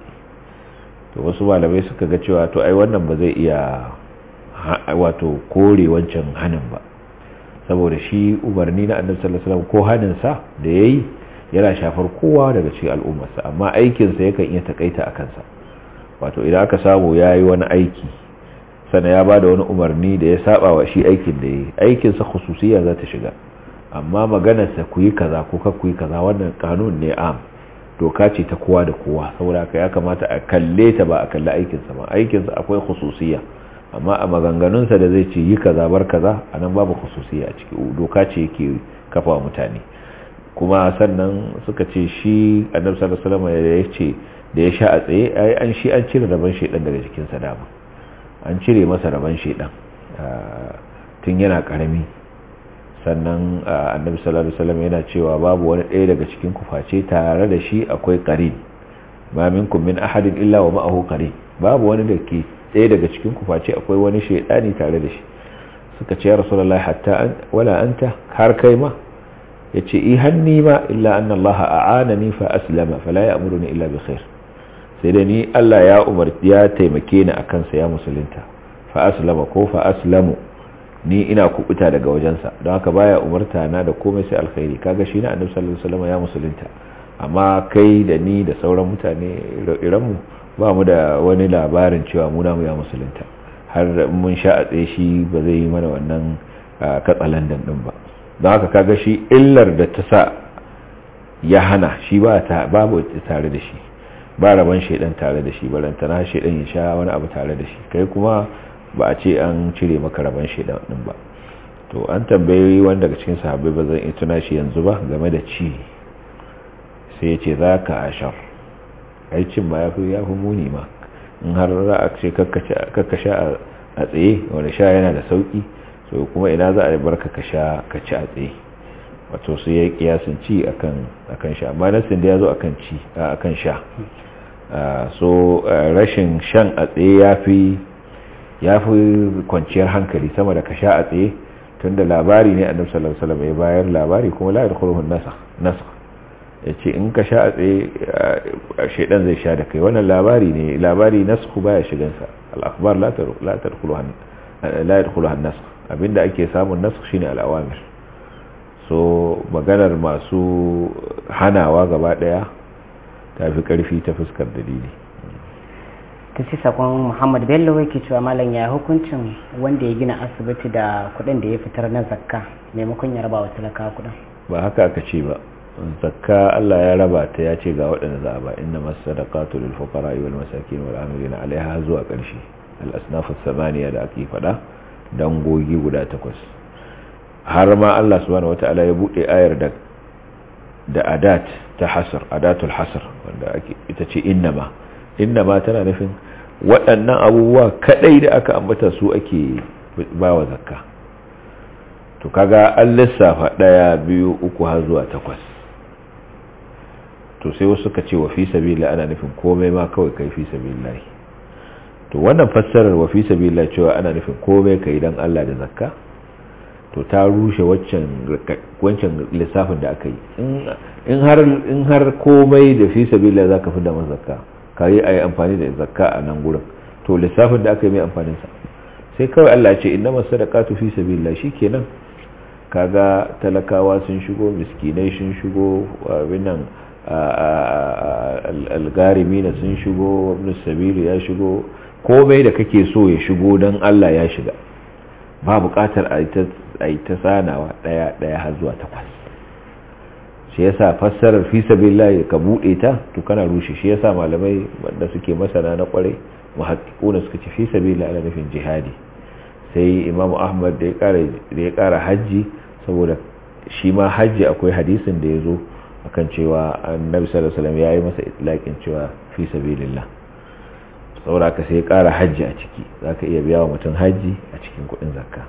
C: to wasu malamai suka ga cewa to ai wannan ba zai iya wato kore wancan hanin ba saboda shi umarni na annabi sallallahu alaihi wasallam ko hanin sa da yayi yana shafar kowa daga cikin al'ummarsa amma aikinsa yakan iya takaita a kansa wato idan aka samu ya yi wani aiki sana ya ba da wani umarni da ya saba wa shi aikin da ya yi aikinsa khususiya za ta shiga amma maganarsa ku yi kaza ko ka ku yi kaza wannan kanun ne am doka ce ta kowa da kowa saboda haka ya kamata a kalle ta ba a kalli aikinsa ba aikinsa akwai khususiya amma a maganganunsa da zai ce yi kaza bar kaza a nan babu khususiya a ciki doka ce yake kafa mutane kuma sannan suka ce shi annabi sallallahu alaihi wasallam ya ce da ya sha a tsaye ai an shi an cire rabon shedan daga jikinsa dama an cire masa rabon shedan tun yana karami sannan annabi sallallahu alaihi wasallam yana cewa babu wani ɗaya daga cikin ku face tare da shi akwai qarin ma minkum min ahadin illa wa ma'ahu qarin babu wani da ke ɗaya daga cikin ku face akwai wani shedani tare da shi suka ce ya rasulullahi hatta wala anta har kai ma yace i hanni ma illa anna Allah a'anani fa aslama fala ya'muruni illa bi khair sai da ni Allah ya umarci ya taimake ni akan sa ya musulunta fa aslama ko fa aslamu ni ina kubuta daga wajensa don haka baya umarta na da komai sai alkhairi kaga shi na annabi sallallahu alaihi wasallam ya musulunta amma kai da ni da sauran mutane iran mu ba mu da wani labarin cewa mu namu ya musulunta har mun sha a tsaye shi ba zai yi mana wannan katsalandan din ba don haka kaga shi illar da ta sa ya hana shi ba ta babu tare da shi ba rabon shaidan tare da shi balantana shaidan ya sha wani abu tare da shi kai kuma ba a ce an cire maka rabon shaidan din ba to an tambayi wanda daga cikin sahabbai ba zan iya tuna shi yanzu ba game da ci sai ya ce za ka ashar ai cin ma ya fi muni ma in har za a ce kakka sha a tsaye wani sha yana da sauki so kuma ina za a bar ka sha ka ci a tsaye wato sai ya kiyasin ci akan akan sha amma nasin da ya zo akan ci akan sha so rashin shan a tsaye ya fi ya fi kwanciyar hankali sama da ka sha a tsaye tunda labari ne annabi sallallahu alaihi wasallam ya bayar labari kuma la yadkhuluhu an-nasakh nasakh yace in ka sha a tsaye shedan zai sha da kai wannan labari ne labari nasakh baya shigan sa al-akhbar la la tadkhuluha la yadkhuluha an-nasakh abinda ake samun nasakh shine al-awamir so maganar masu hanawa gaba daya tafi karfi ta fuskar dalili
B: ta ce sakon muhammad bello yake cewa malam ya hukuncin wanda ya gina asibiti da kudin da ya fitar na zakka maimakon ya raba wa talaka kudin
C: ba haka aka ce ba zakka Allah ya raba ta ya ce ga waɗanda za a ba inna masadaqatu lil fuqara wal masakin wal amilina alaiha zuwa ƙarshe al asnaf samaniya da ake faɗa dangogi guda takwas har ma Allah subhanahu wataala ya bude ayar da da adat ta hasr adatul hasr wanda ake ita ce innama innama tana nufin waɗannan abubuwa kadai da aka ambata su ake bawa zakka to kaga an lissafa ɗaya biyu uku har zuwa takwas to sai wasu suka ce wa fi sabila ana nufin komai ma kawai kai fi sabilillah to wannan fassarar wa fi sabilillah cewa ana nufin komai kai dan Allah da zakka to ta rushe waccan wancan lissafin da aka yi in har in har komai da fi sabilillah zaka fi da zakka kai ayi amfani da zakka a nan gurin to lissafin da aka yi mai amfanin sa sai kawai Allah ya ce innamas sadaqatu fi sabilillah shikenan kaga talakawa sun shigo miskinai sun shigo abin nan algarimi na sun shigo ibn sabili ya shigo komai da kake so ya shigo don Allah ya shiga ba bukatar a yi ta sanawa daya daya har zuwa takwas shi yasa fassarar fi sabilillah ka bude ta to kana rushe shi yasa malamai wanda suke masana na kwarai muhaqqiquna suka ce fi sabilillah ana nufin jihadi sai imamu ahmad da ya kara hajji saboda shi ma hajji akwai hadisin da ya zo akan cewa annabi sallallahu alaihi wasallam yayi masa itlaqin cewa fi sabilillah saboda ka sai ƙara hajji a ciki zaka iya biya wa mutum hajji a cikin kuɗin zakka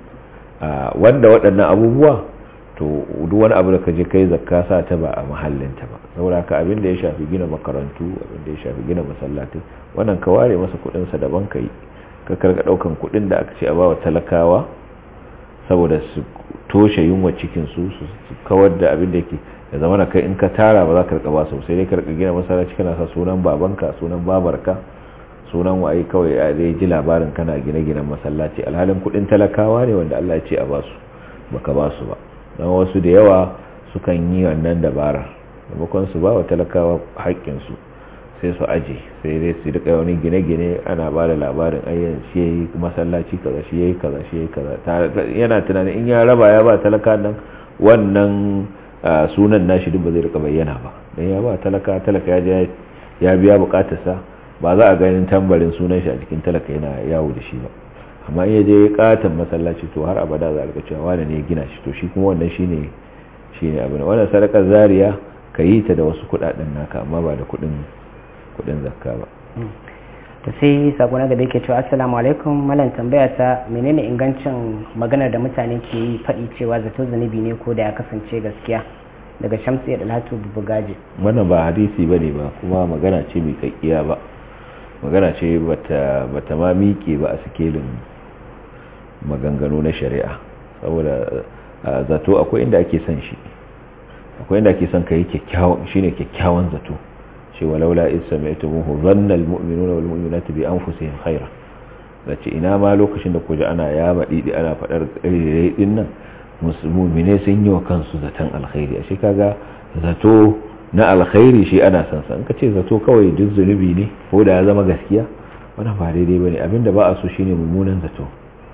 C: wanda waɗannan abubuwa to duk wani abu da ka je kai zakka sa ta ba a mahallinta ba saboda ka abin da ya shafi gina makarantu abin da ya shafi gina masallatai wannan ka ware masa kuɗin sa daban kai ka karga ɗaukan kuɗin da aka ce a bawa talakawa saboda su toshe yunwa cikin su su kawar da abin da yake ya zama na kai in ka tara ba za ka rika ba su sai dai ka rika gina masallaci kana sa sunan babanka sunan babarka sunan waye kawai a zai ji labarin kana gine-ginen masallaci alhalin kudin talakawa ne wanda Allah ya ce a basu baka basu ba don wasu da yawa sukan yi wannan dabarar maimakon su ba wa talakawa haƙƙin su sai su aje sai dai su rika wani gine-gine ana ba da labarin ayyan shi yayi masallaci kaza shi yayi kaza shi yayi kaza yana tunanin in ya raba ya ba talaka nan wannan sunan nashi duk ba zai rika bayyana ba dan ya ba talaka talaka ya ya biya bukatarsa ba za a ganin tambarin sunan shi a cikin talaka yana yawo da shi ba amma in je katon masallaci to har abada za a rika cewa wani ne gina shi to shi kuma wannan shine shine abin wannan sadakar zariya ka yi ta da wasu kudaden naka amma ba da kudin kudin zakka ba
B: to sai sako na gaba yake cewa assalamu alaikum malam tambaya ta menene ingancin maganar da mutane ke yi faɗi cewa zato zunubi ne ko da ya kasance gaskiya daga shamsu ya dalatu bugaji
C: wannan ba hadisi bane ba kuma magana ce mai kakkiya ba magana ce bata bata ma miƙe ba a sikelin maganganu na shari'a saboda zato akwai inda ake son shi akwai inda ake son kai kyakkyawan shine kyakkyawan zato ce walaula is sami'tumuhu dhanna almu'minuna wal mu'minatu bi anfusihim khaira zace ina ma lokacin da kuje ana ya madidi ana fadar kare din nan mu'mine sun yi wa kansu zaton alkhairi ashe kaga zato na alkhairi shi ana san san kace zato kawai duk zunubi ne ko da ya zama gaskiya wannan ba daidai bane abinda ba a so shine mummunan zato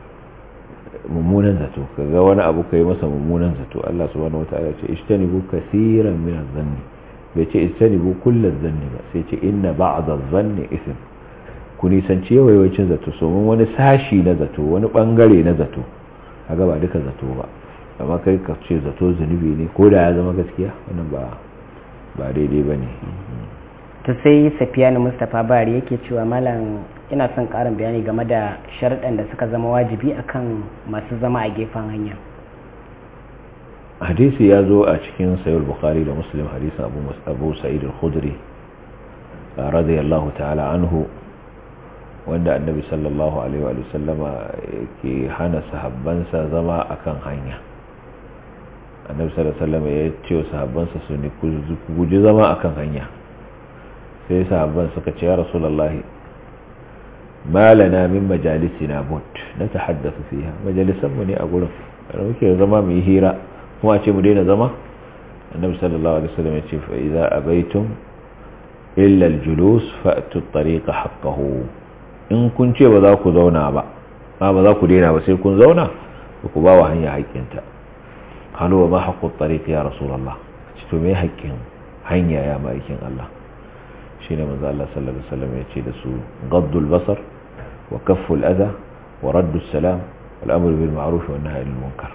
C: mummunan zato kaga wani abu kai masa mummunan zato Allah subhanahu wataala ce ishtanibu kaseeran min adh-dhanni bai ce istanibu kullum zanni ba sai ce inna ba'da zanni ism ku nisanci yawancin zato so mun wani sashi na zato wani bangare na zato kaga ba duka zato ba amma kai ka ce zato zunubi ne ko da ya zama gaskiya wannan ba ba daidai bane
B: to sai Safiyanu Mustapha Bari yake cewa malam ina son karin bayani game da sharuɗan da suka zama wajibi akan masu zama a gefen hanya
C: hadisi ya zo a cikin sayar bukhari da muslim hadisin abu sa'id al-khudri radiyallahu ta'ala anhu wanda annabi sallallahu alaihi wa sallama ke hana sahabbansa zama akan hanya annabi sallallahu alaihi wa sallama ya ce wa sahabbansa su ne ku guji zama akan hanya sai sahabban suka ce ya rasulullahi ma lana min majalisina but na tahaddathu fiha majalisan mu ne a gurin muke zama mu yi hira kuma ce mu daina zama annabi sallallahu alaihi wasallam ya ce fa idza abaitum illa al-julus fa'tu at-tariqa haqqahu in kun ce ba za ku zauna ba ba ba za ku daina ba sai kun zauna ku ba wa hanya haƙƙinta halu wa ma haqqu at-tariq ya rasulullah ce to me haƙƙin hanya ya ma'aikin Allah shine manzo Allah sallallahu alaihi wasallam ya ce da su gaddul basar wa kafful adha wa raddus salam wal amru bil ma'ruf wa nahyi anil munkar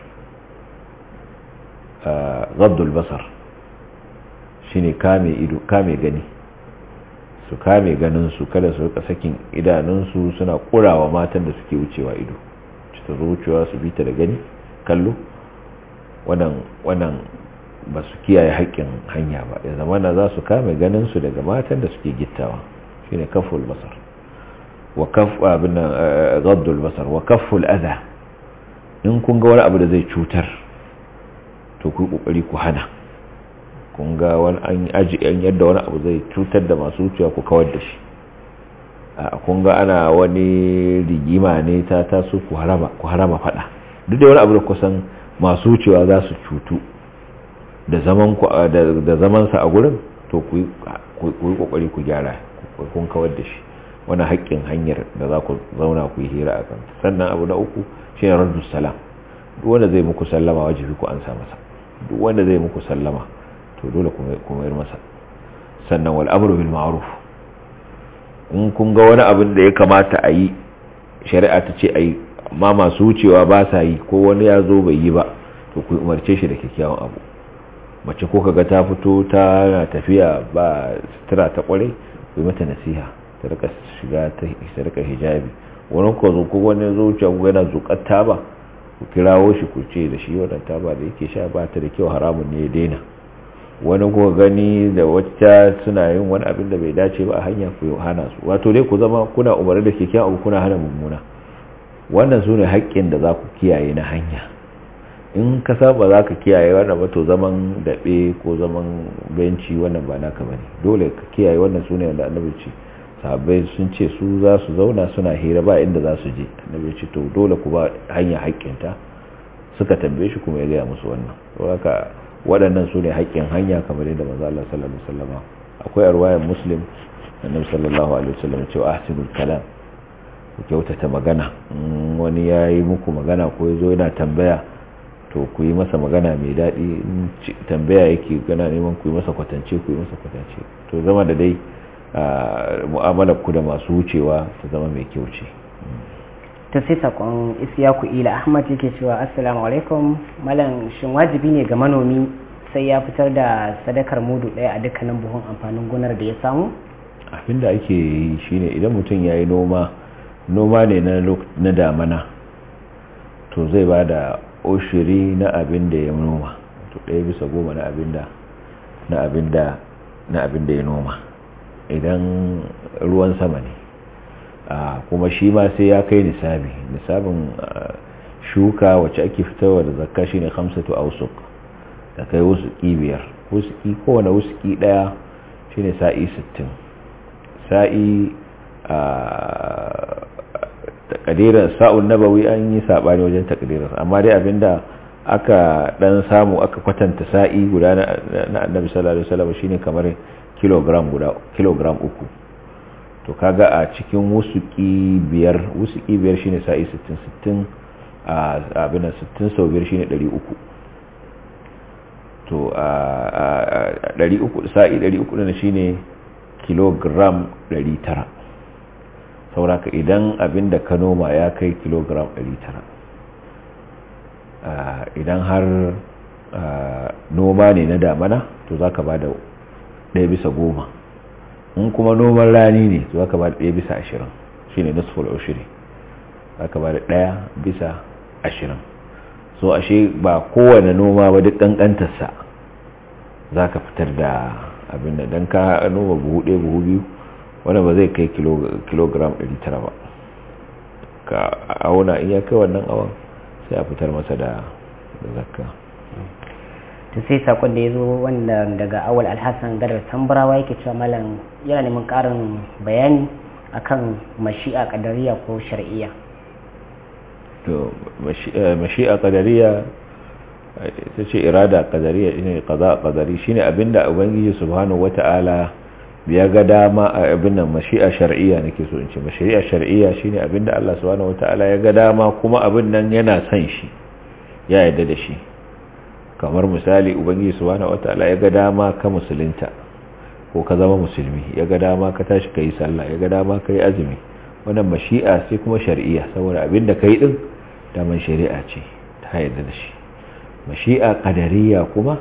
C: gaddul basar shine kame ido kame gani su kame ganin su kada su rika sakin idanun su suna kurawa matan da suke wucewa ido ta zo wucewa su bita da gani kallo wannan wannan ba su kiyaye haƙƙin hanya ba ya zama na za su kame ganin su daga matan da suke gittawa shine kaful basar wa kaf abin gaddul basar wa kaful adha in kun ga wani abu da zai cutar to ku kokari ku hana kun ga wani an aji an yadda wani abu zai cutar da masu wucewa ku kawar da shi a kun ga ana wani rigima ne ta taso ku harama ku harama fada duk da wani abu da kusan masu wucewa za su cutu da zaman ku da zaman sa a gurin to ku yi kokari ku gyara kun kawar da shi wani haƙƙin hanyar da za ku zauna ku yi hira a kan sannan abu na uku shi ne raddu salam duk wanda zai muku sallama wajibi ku ansa masa duk wanda zai muku sallama to dole ku mayar masa sannan wal amru bil ma'ruf in kun ga wani abin da ya kamata a yi shari'a ta ce a yi amma masu wucewa ba sa yi ko wani ya zo bai yi ba to ku umarce shi da kyakkyawan abu mace ko kaga ta fito ta na tafiya ba sutura ta kware ku yi mata nasiha ta rika shiga ta rika hijabi wani ko zo ko wani zo wuce ku yana zukar taba ku kirawo shi ku ce da shi wannan taba da yake sha ba ta da kyau haramun ne ya daina wani ko gani da wacce suna yin wani abin da bai dace ba a hanya ku hana su wato dai ku zama kuna umarni da kyakkyawan abu kuna hana mummuna wannan su ne haƙƙin da za ku kiyaye na hanya in ka saba za ka kiyaye wannan ba to zaman daɓe ko zaman benci wannan ba naka bane dole ka kiyaye wannan su ne wanda annabi ce sahabbai sun ce su za su zauna suna hira ba inda za su je annabi ce to dole ku ba hanya haƙƙinta suka tambaye shi kuma ya gaya musu wannan haka waɗannan su ne haƙƙin hanya kamar yadda manzo Allah sallallahu alaihi wasallam akwai arwayar muslim annabi sallallahu alaihi wasallam ce ahsinul kalam ku kyautata magana wani ya yi muku magana ko ya zo yana tambaya to ku yi masa magana mai daɗi tambaya yake gana neman ku yi masa kwatance ku yi masa kwatance to zama da dai mu'amalar ku da masu wucewa ta zama mai kyau ce
B: ta sai sakon isyaku ila ahmad yake cewa assalamu alaikum malam shin wajibi ne ga manomi sai ya fitar da sadakar mudu ɗaya a dukkanin buhun amfanin gonar da ya samu
C: abinda ake yi shine idan mutum ya yi noma noma ne na damana to zai ba da oshiri na abin da ya noma to ɗaya bisa goma na abin da na abin da na abin da ya noma idan ruwan sama ne kuma shi ma sai ya kai nisabi nisabin shuka wacce ake fitarwa da zakka shine khamsatu awsuq da kai wusuki biyar wusuki kowane wusuki daya shine sa'i 60 sa'i a takadirar sa'un nabawi an yi sabani wajen takadirar amma dai abinda aka dan samu aka kwatanta sa'i guda na annabi sallallahu alaihi wasallam shine kamar kilogram guda kilogram uku to kaga a cikin wusuki biyar wusuki biyar shine sa'i 60 60 a abin 60 sau biyar shine 300 to a 300 sa'i 300 ne shine kilogram 900 sauraka idan abin da ka noma ya kai kilogram 900 idan har noma ne na damana to za ka ba da ɗaya bisa goma in kuma noman rani ne to za ka ba da ɗaya bisa ashirin shi ne nusful ushiri za ka ba da ɗaya bisa ashirin so ashe ba kowane noma ba duk ƙanƙantarsa za ka fitar da abin da don ka noma buhu ɗaya buhu biyu wanda ba zai kai kilogram 900 ba ka auna in ya kai wannan awon sai a fitar masa da zakka
B: to sai sakon da ya zo wanda daga awal alhassan gadar tambarawa yake cewa malam yana neman karin bayani akan mashi'a kadariya ko shar'iyya
C: to mashi'a kadariya ita ce irada kadariya ne kaza kadari shine abinda ubangiji subhanahu wata'ala ya ga dama a abin nan mashi'a shar'iyya nake so in ce mashi'a shar'iyya shine abinda Allah subhanahu wata'ala ya ga dama kuma abin nan yana son shi ya yarda da shi kamar misali ubangiji subhanahu wata'ala ya ga dama ka musulunta ko ka zama musulmi ya ga dama ka tashi kai sallah ya ga dama kai azumi wannan mashi'a sai kuma shar'iyya saboda abinda kai din daman shari'a ce ta yarda da shi mashi'a qadariyya kuma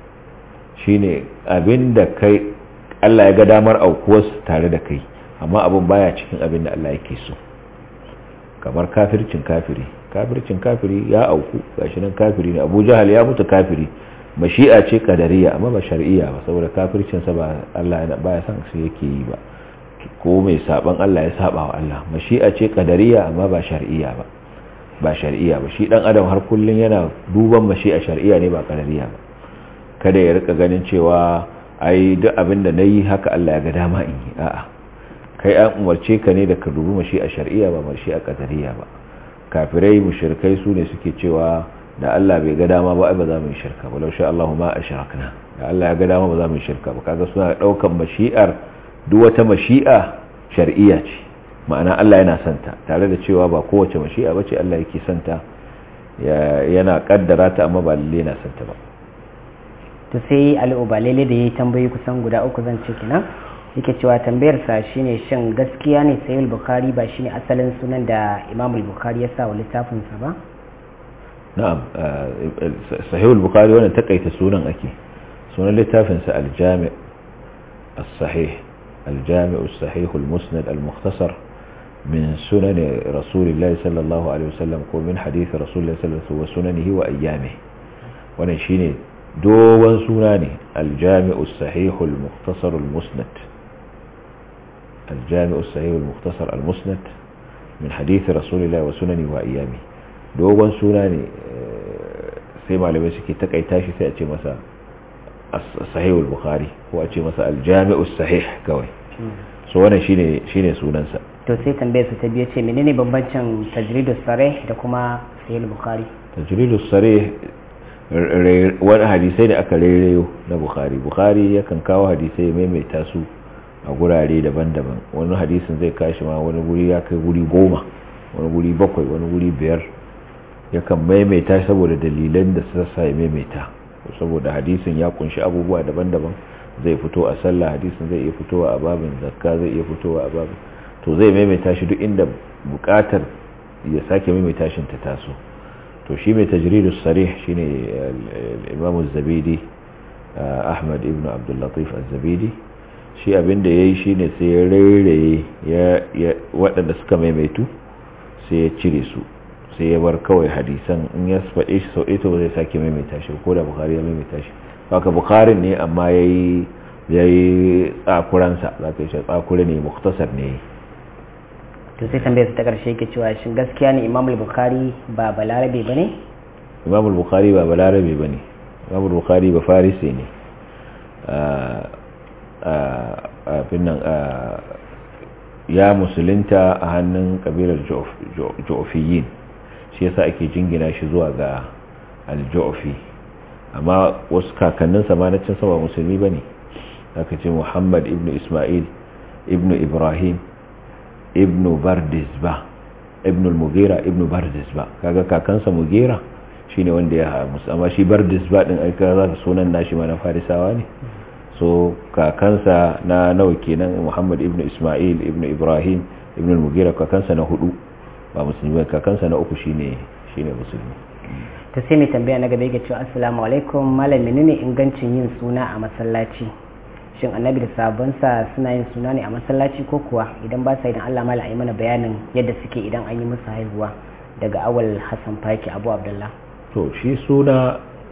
C: shine abinda kai Allah ya ga damar aukuwar tare da kai amma abin baya cikin abin da Allah yake so kamar kafircin kafiri kafircin kafiri ya auku gashi nan kafiri ne Abu Jahal ya mutu kafiri mashi'a ce qadariyya amma ba shar'iyya ba saboda kafircin sa ba Allah baya son shi yake yi ba ko mai saban Allah ya saba wa Allah mashi'a ce qadariyya amma ba shar'iyya ba ba shar'iyya ba shi dan adam har kullun yana duban mashi'a shar'iyya ne ba qadariyya ba kada ya rika ganin cewa ai duk abin da nayi haka Allah ya ga dama in yi a'a kai an umarce ka ne da ka dubi mashi'a shar'iyya ba mashi'a qadariyya ba kafirai mushrikai su ne suke cewa da Allah bai ga dama ba ai ba za mu yi shirka ba laushe Allahu ma ashrakna da Allah ya ga dama ba za mu yi shirka ba kaga suna daukan mashi'ar duk wata mashi'a shar'iyya ce ma'ana Allah yana santa tare da cewa ba kowace mashi'a bace Allah yake santa yana kaddara ta amma ba lalle yana santa ba
B: to sai al'ubalele da yayi tambayi kusan guda uku zan ce kenan yake cewa tambayar sa shine shin gaskiya ne sahih bukhari ba shine asalin sunan da imam bukhari ya sa wa littafin sa ba
C: na'am sahih bukhari wannan takaita sunan ake sunan littafin sa al-jami' as-sahih al-jami' as-sahih al-musnad al-mukhtasar من سنن رسول الله صلى الله عليه وسلم ومن حديث رسول الله صلى الله عليه وسلم وسننه وأيامه wannan shine dogon suna ne aljami'u sahihul mukhtasar al-musnad aljami'u sahihul mukhtasar al-musnad min hadith rasulillahi wa sunani wa iyami dogon suna ne sai malamai suke takaita shi sai a ce masa sahihul bukhari ko a ce masa aljami'u sahih kawai so wannan shine shine sunansa
B: to sai tambayar su ta biye ce menene bambancin tajridus sarih da kuma sahih bukhari
C: tajridus sarih wani hadisai da aka rereyo na bukhari bukhari yakan kawo hadisai ya maimaita su a gurare daban-daban wani hadisin zai kashi ma wani guri ya kai guri goma wani guri bakwai wani guri biyar yakan maimaita saboda dalilan da sassa ya maimaita saboda hadisin ya kunshi abubuwa daban-daban zai fito a sallah hadisin zai iya fitowa a babin zakka zai iya fitowa a babin to zai maimaita shi duk inda bukatar ya sake maimaita shi ta taso to shi mai tajridus sarih shine imam az-zabidi ahmad ibn abdul latif az-zabidi shi abinda yayi shine sai ya rairaye ya waɗanda suka maimaitu sai ya cire su sai ya bar kawai hadisan in ya faɗe shi sau ɗaya zai sake maimaita shi ko da bukari ya maimaita shi haka bukarin ne amma yayi yayi tsakuransa zaka yi tsakure ne muktasar ne
B: to sai tambayar ta karshe ke cewa shin gaskiya ne imam al-bukhari ba balarabe bane
C: imam al-bukhari ba balarabe bane imam al-bukhari ba farisi ne a finnan ya musulunta a hannun kabilar jo'ofiyin shi yasa ake jingina shi zuwa ga al-jo'ofi amma wasu kakanninsa ma na cin sama musulmi bane aka ce muhammad ibn ismail ibn ibrahim ibn bardisba ibn al-mughira ibn bardisba kaga kakansa mughira shine wanda ya musu amma shi bardisba din ai kaza sunan nashi ma na farisawa ne so kakansa na nawa kenan muhammad ibn isma'il ibn ibrahim ibn al-mughira kakansa na hudu ba musulmi ba kakansa na uku shine shine musulmi
B: to sai mai tambaya na gaba yake cewa assalamu alaikum malam menene ingancin yin suna a masallaci shin annabi da sabonsa suna yin suna ne a masallaci ko kuwa idan ba sa idan Allah mala yi mana bayanin yadda suke idan an yi musu haihuwa daga awal hassan faki abu abdullah
C: to shi suna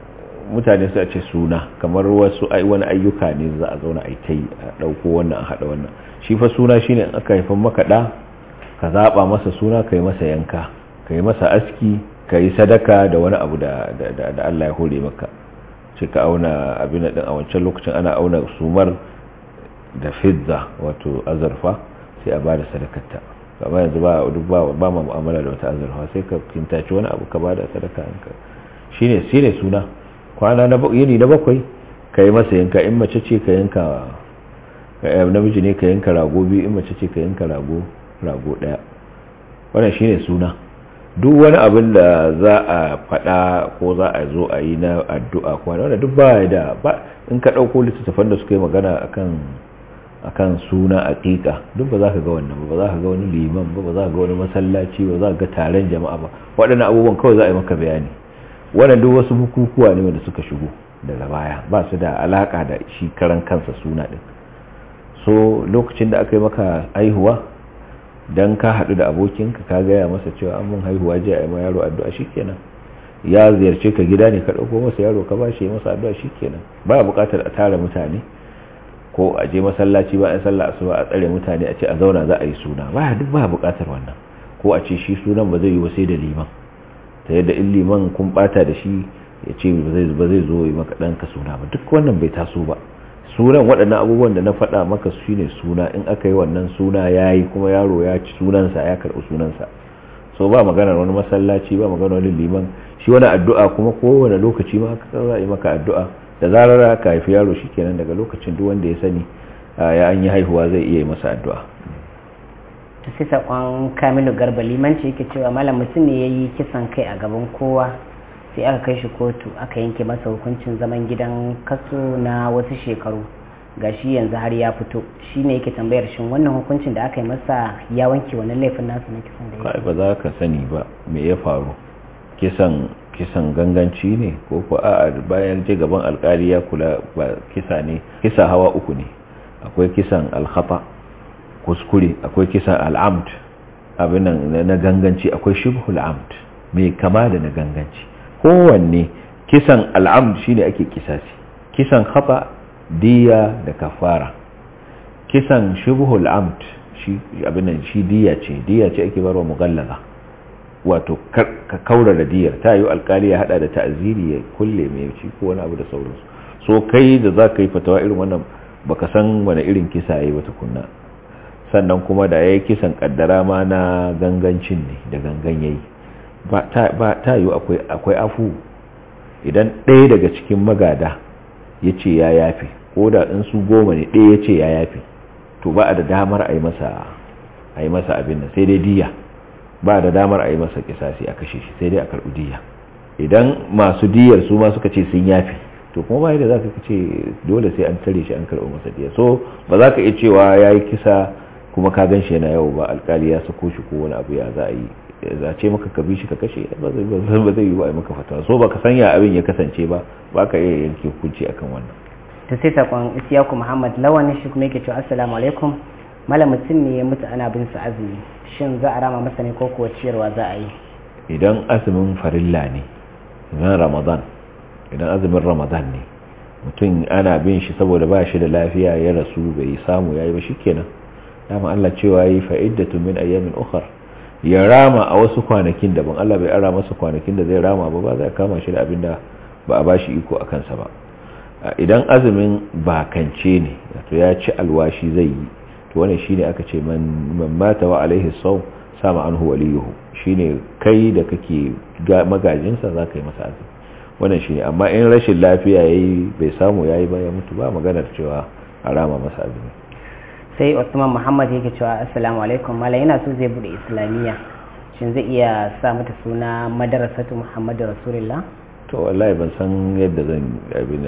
C: mutane su a ce suna kamar wasu wani ayyuka ne za a zauna a yi ta yi a ɗauko wannan a haɗa wannan shi fa suna shine in aka haifan maka ɗa ka zaɓa masa suna ka yi masa yanka ka yi masa aski ka yi sadaka da wani abu da Allah ya hore maka ce ka auna abin da a wancan lokacin ana auna sumar da fidda wato azurfa sai a bada sadakarta amma yanzu ba duk ba ba ma mu'amala da wata azurfa sai ka kintaci wani abu ka bada sadaka ka shine shine suna kwana na yini na bakwai ka yi masa yanka in mace ce ka yanka namiji ne ka yanka rago biyu in mace ce ka yanka rago rago daya wannan shine suna duk wani abin da za a faɗa ko za a zo a yi na addu'a ko wanda duk ba da ba in ka ɗauko littattafan da suka yi magana akan akan suna aqiqa duk ba za ka ga wannan ba za ka ga wani liman ba ba za ka ga wani masallaci ba za ka ga taron jama'a ba waɗannan abubuwan kawai za a yi maka bayani wannan duk wasu bukukuwa ne wanda suka shigo daga baya ba su da alaka da shi karan kansa suna din so lokacin da aka yi maka aihuwa dan ka haɗu da abokinka ka gaya masa cewa an mun haihuwa je a yi ma yaro addu'a shikenan ya ziyarce ka gida ne ka ɗauko masa yaro ka ba shi masa addu'a shikenan ba buƙatar a tara mutane ko a je masallaci ba a sallah asuba a tsare mutane a ce a zauna za a yi suna ba duk ba buƙatar wannan ko a ce shi sunan ba zai yi ba sai da liman ta yadda in liman kun bata da shi ya ce ba zai zo yi maka ɗanka suna ba duk wannan bai taso ba sunan waɗannan abubuwan da na faɗa maka su ne suna in aka yi wannan suna ya yi kuma yaro ya ci sunansa ya karɓi sunansa so ba maganar wani masallaci ba maganar wani liman shi wani addu'a kuma kowane lokaci ma ka za a yi maka addu'a da zarar ka haifi yaro shi kenan daga lokacin duk wanda ya sani ya an yi haihuwa zai iya yi masa addu'a
B: ta sai saƙon kamilu garba limanci yake cewa malam mutum ne ya yi kisan kai a gaban kowa sai aka kai shi kotu aka yanke masa hukuncin zaman gidan kaso na wasu shekaru ga shi yanzu har ya fito shi ne yake tambayar shin wannan hukuncin da aka yi masa ya wanke wannan laifin nasu na kisan da ya
C: ba za ka sani ba me ya faru kisan kisan ganganci ne ko ko a bayan je gaban alkali ya kula ba kisa ne kisa hawa uku ne akwai kisan alkhata kuskure akwai kisan al'amd abin na ganganci akwai shibhul amd mai kama da na ganganci kowanne kisan al'amd shine ake kisasi kisan khata diya da kafara kisan shibhul amd shi abin shi diya ce diya ce ake barwa mughallaza wato ka kaura da diyar ta yi alkali ya hada da ta'ziri ya kulle mai ci ko wani abu da sauransu so kai da za ka yi fatawa irin wannan baka san wani irin kisa yayi ba tukunna sannan kuma da yayi kisan kaddara ma na gangancin ne da gangan yayi ba ta yi akwai afu idan ɗaya daga cikin magada ya ce ya yafi ko da in su goma ne ɗaya ya ce ya yafi to ba a da damar a yi masa abin nan sai dai diya ba da damar a yi masa kisasi a kashe shi sai dai a karɓi diya idan masu diyar su ma suka ce sun yafi to kuma ba yadda za ka ce dole sai an tare shi an karɓi masa diya so ba za ka iya cewa ya yi kisa kuma ka gan shi yana yau ba alkali ya sako shi ko wani abu ya za a yi za ce maka ka bi shi ka kashe ba zai yi ba a maka fatawa so baka sanya abin ya kasance ba ba ka iya yanke hukunci akan wannan
B: ta sai sakon isiyaku muhammad lawan shi kuma yake cewa assalamu alaikum malam mutum ne ya mutu ana bin sa azumi shin za a rama masa ne ko kuwa ciyarwa za a yi
C: idan azumin farilla ne na ramadan idan azumin ramadan ne mutum ana bin shi saboda ba shi da lafiya ya rasu bai samu yayi ba shikenan dama Allah cewa yi fa'iddatu min ayyamin ukhra ya rama a wasu kwanakin daban Allah bai ara masa kwanakin da zai rama ba ba zai kama shi da abin da ba a bashi iko a kansa ba idan azumin bakance ne wato ya ci alwashi zai yi to wannan shine aka ce man mata wa alaihi saw sama anhu waliyuhu shine kai da kake magajinsa za ka yi masa azumi wannan shine amma in rashin lafiya yayi bai samu yayi ba ya mutu ba maganar cewa a rama masa azumi
B: sai Usman Muhammad yake cewa assalamu alaikum mallam yana so zai bude islamiyya shin zai iya sa mata suna madarasatu Muhammadu Rasulullah
C: to wallahi ban san yadda zan abin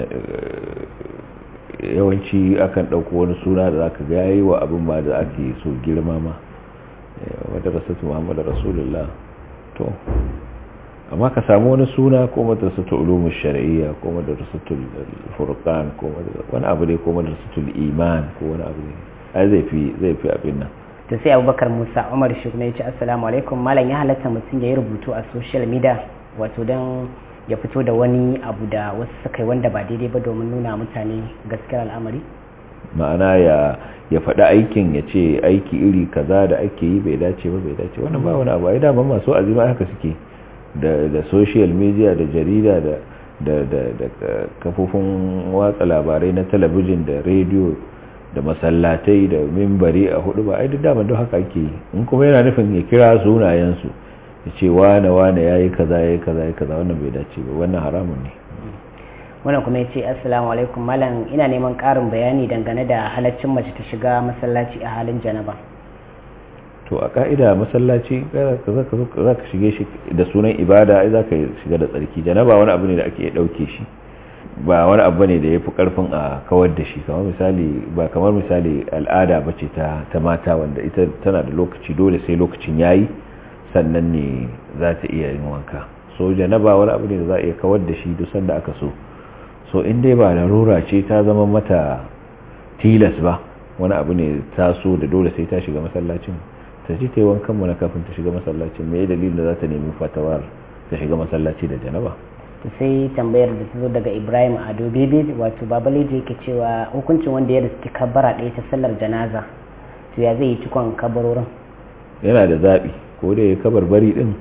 C: yawanci akan dauko wani suna da zaka ga yayi wa abin ma da ake so girma ma madarasatu Muhammadu Rasulullah to amma ka samu wani suna ko madrasatul ulumush shar'iyya ko madrasatul furqan ko wani abu ne ko madrasatul iman ko wani abu ne ai zai fi zai fi abin nan
B: to sai abubakar musa umar shi kuma ya ce assalamu alaikum malam ya halatta mutum ya yi rubutu a social media wato don ya fito da wani abu da wasu suka yi wanda ba daidai ba domin nuna mutane gaskiyar al'amari
C: ma'ana ya ya faɗi aikin ya ce aiki iri kaza da ake yi bai dace ba bai dace wannan ba wani abu ai daman masu azima haka suke da da social media da jarida da da da da kafofin watsa labarai na talabijin da rediyo da masallatai da mimbari a hudu ba ai duk daman don haka ake yi in kuma yana nufin ya kira sunayensu ya ce wane wane ya yi kaza ya yi kaza ya yi kaza wannan bai dace ba wannan haramun ne
B: wannan kuma ya ce assalamu alaikum malam ina neman ƙarin bayani dangane da halaccin mace ta shiga masallaci a halin janaba
C: to a ka'ida masallaci za ka shige shi da sunan ibada ai za ka shiga da tsarki janaba wani abu ne da ake ɗauke shi ba wani abu ne da ya fi ƙarfin a kawar da shi kamar misali ba kamar misali al'ada ba ce ta mata wanda ita tana da lokaci dole sai lokacin yayi sannan ne za ta iya yin wanka so janaba wani abu ne da za a iya kawar da shi duk sanda aka so so in dai ba larura ce ta zama mata tilas ba wani abu ne ta so da dole sai ta shiga masallacin ta ji ta yi wankan mana kafin ta shiga masallacin me dalilin da za ta nemi fatawar ta shiga masallaci da janaba
B: to sai tambayar da ta zo daga ibrahim ado bebe wato babale da yake cewa hukuncin wanda ya riski kabbara ɗaya ta sallar janaza to ya zai yi cikon kabarorin
C: yana da zaɓi ko da ya kabar bari ɗin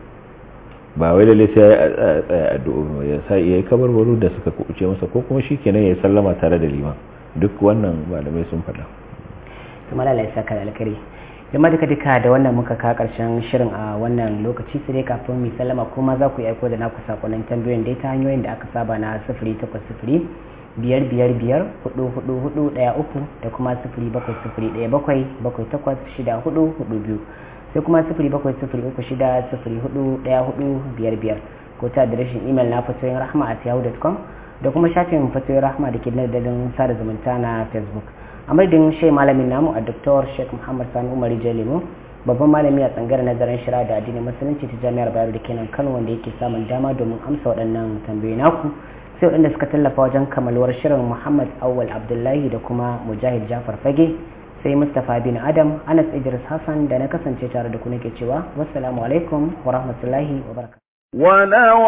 C: ba wai lalle sai ya tsaya addu'o ya sa ya yi kabarbaru da suka kubuce masa ko kuma shi kenan ya sallama tare da liman duk wannan malamai sun faɗa
B: kuma lalai saka da alkari da duka duka da wannan muka ka karshen shirin a wannan lokaci sai dai kafin mu sallama kuma za ku yi aiko da naku sakonnin tambayoyin dai ta hanyoyin da aka saba na sifiri takwas sifiri biyar biyar biyar hudu hudu hudu daya uku da kuma sifiri bakwai sifiri daya bakwai bakwai takwas shida hudu hudu biyu sai kuma sifiri bakwai sifiri uku shida sifiri hudu daya hudu biyar biyar ko ta adireshin imel na fatoyin rahma at yahoo.com da kuma shafin fatoyin rahma da ke nadadin sada zumunta na facebook a madadin shai malamin namu a dr sheikh muhammad sani umar jalimo babban malami a tsangar nazarin shira da addinin musulunci ta jami'ar bayero da kenan kano wanda yake samun dama domin amsa waɗannan tambayoyi naku sai waɗanda suka tallafa wajen kamalwar shirin muhammad awwal abdullahi da kuma mujahid jafar fage sai mustapha bin adam anas idris hassan da na kasance tare da ku nake cewa wassalamu alaikum wa rahmatullahi wa barakatuh
A: ولو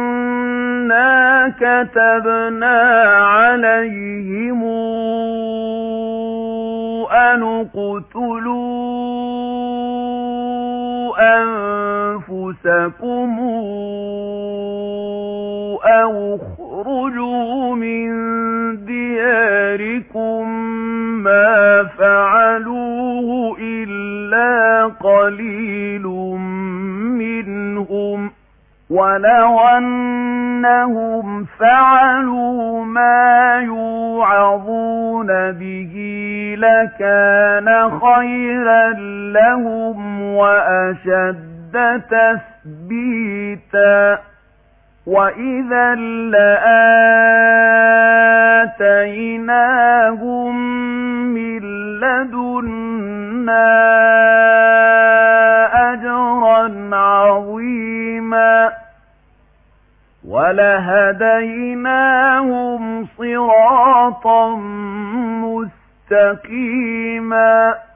A: أنا كتبنا عليهم أن اقتلوا أنفسكم أو اخرجوا من دياركم ما فعلوه إلا قليل منهم ولو أنهم فعلوا ما يوعظون به لكان خيرا لهم وأشد تثبيتا وإذا لآتيناهم من لدنا أجرا عظيما ولهديناهم صراطا مستقيما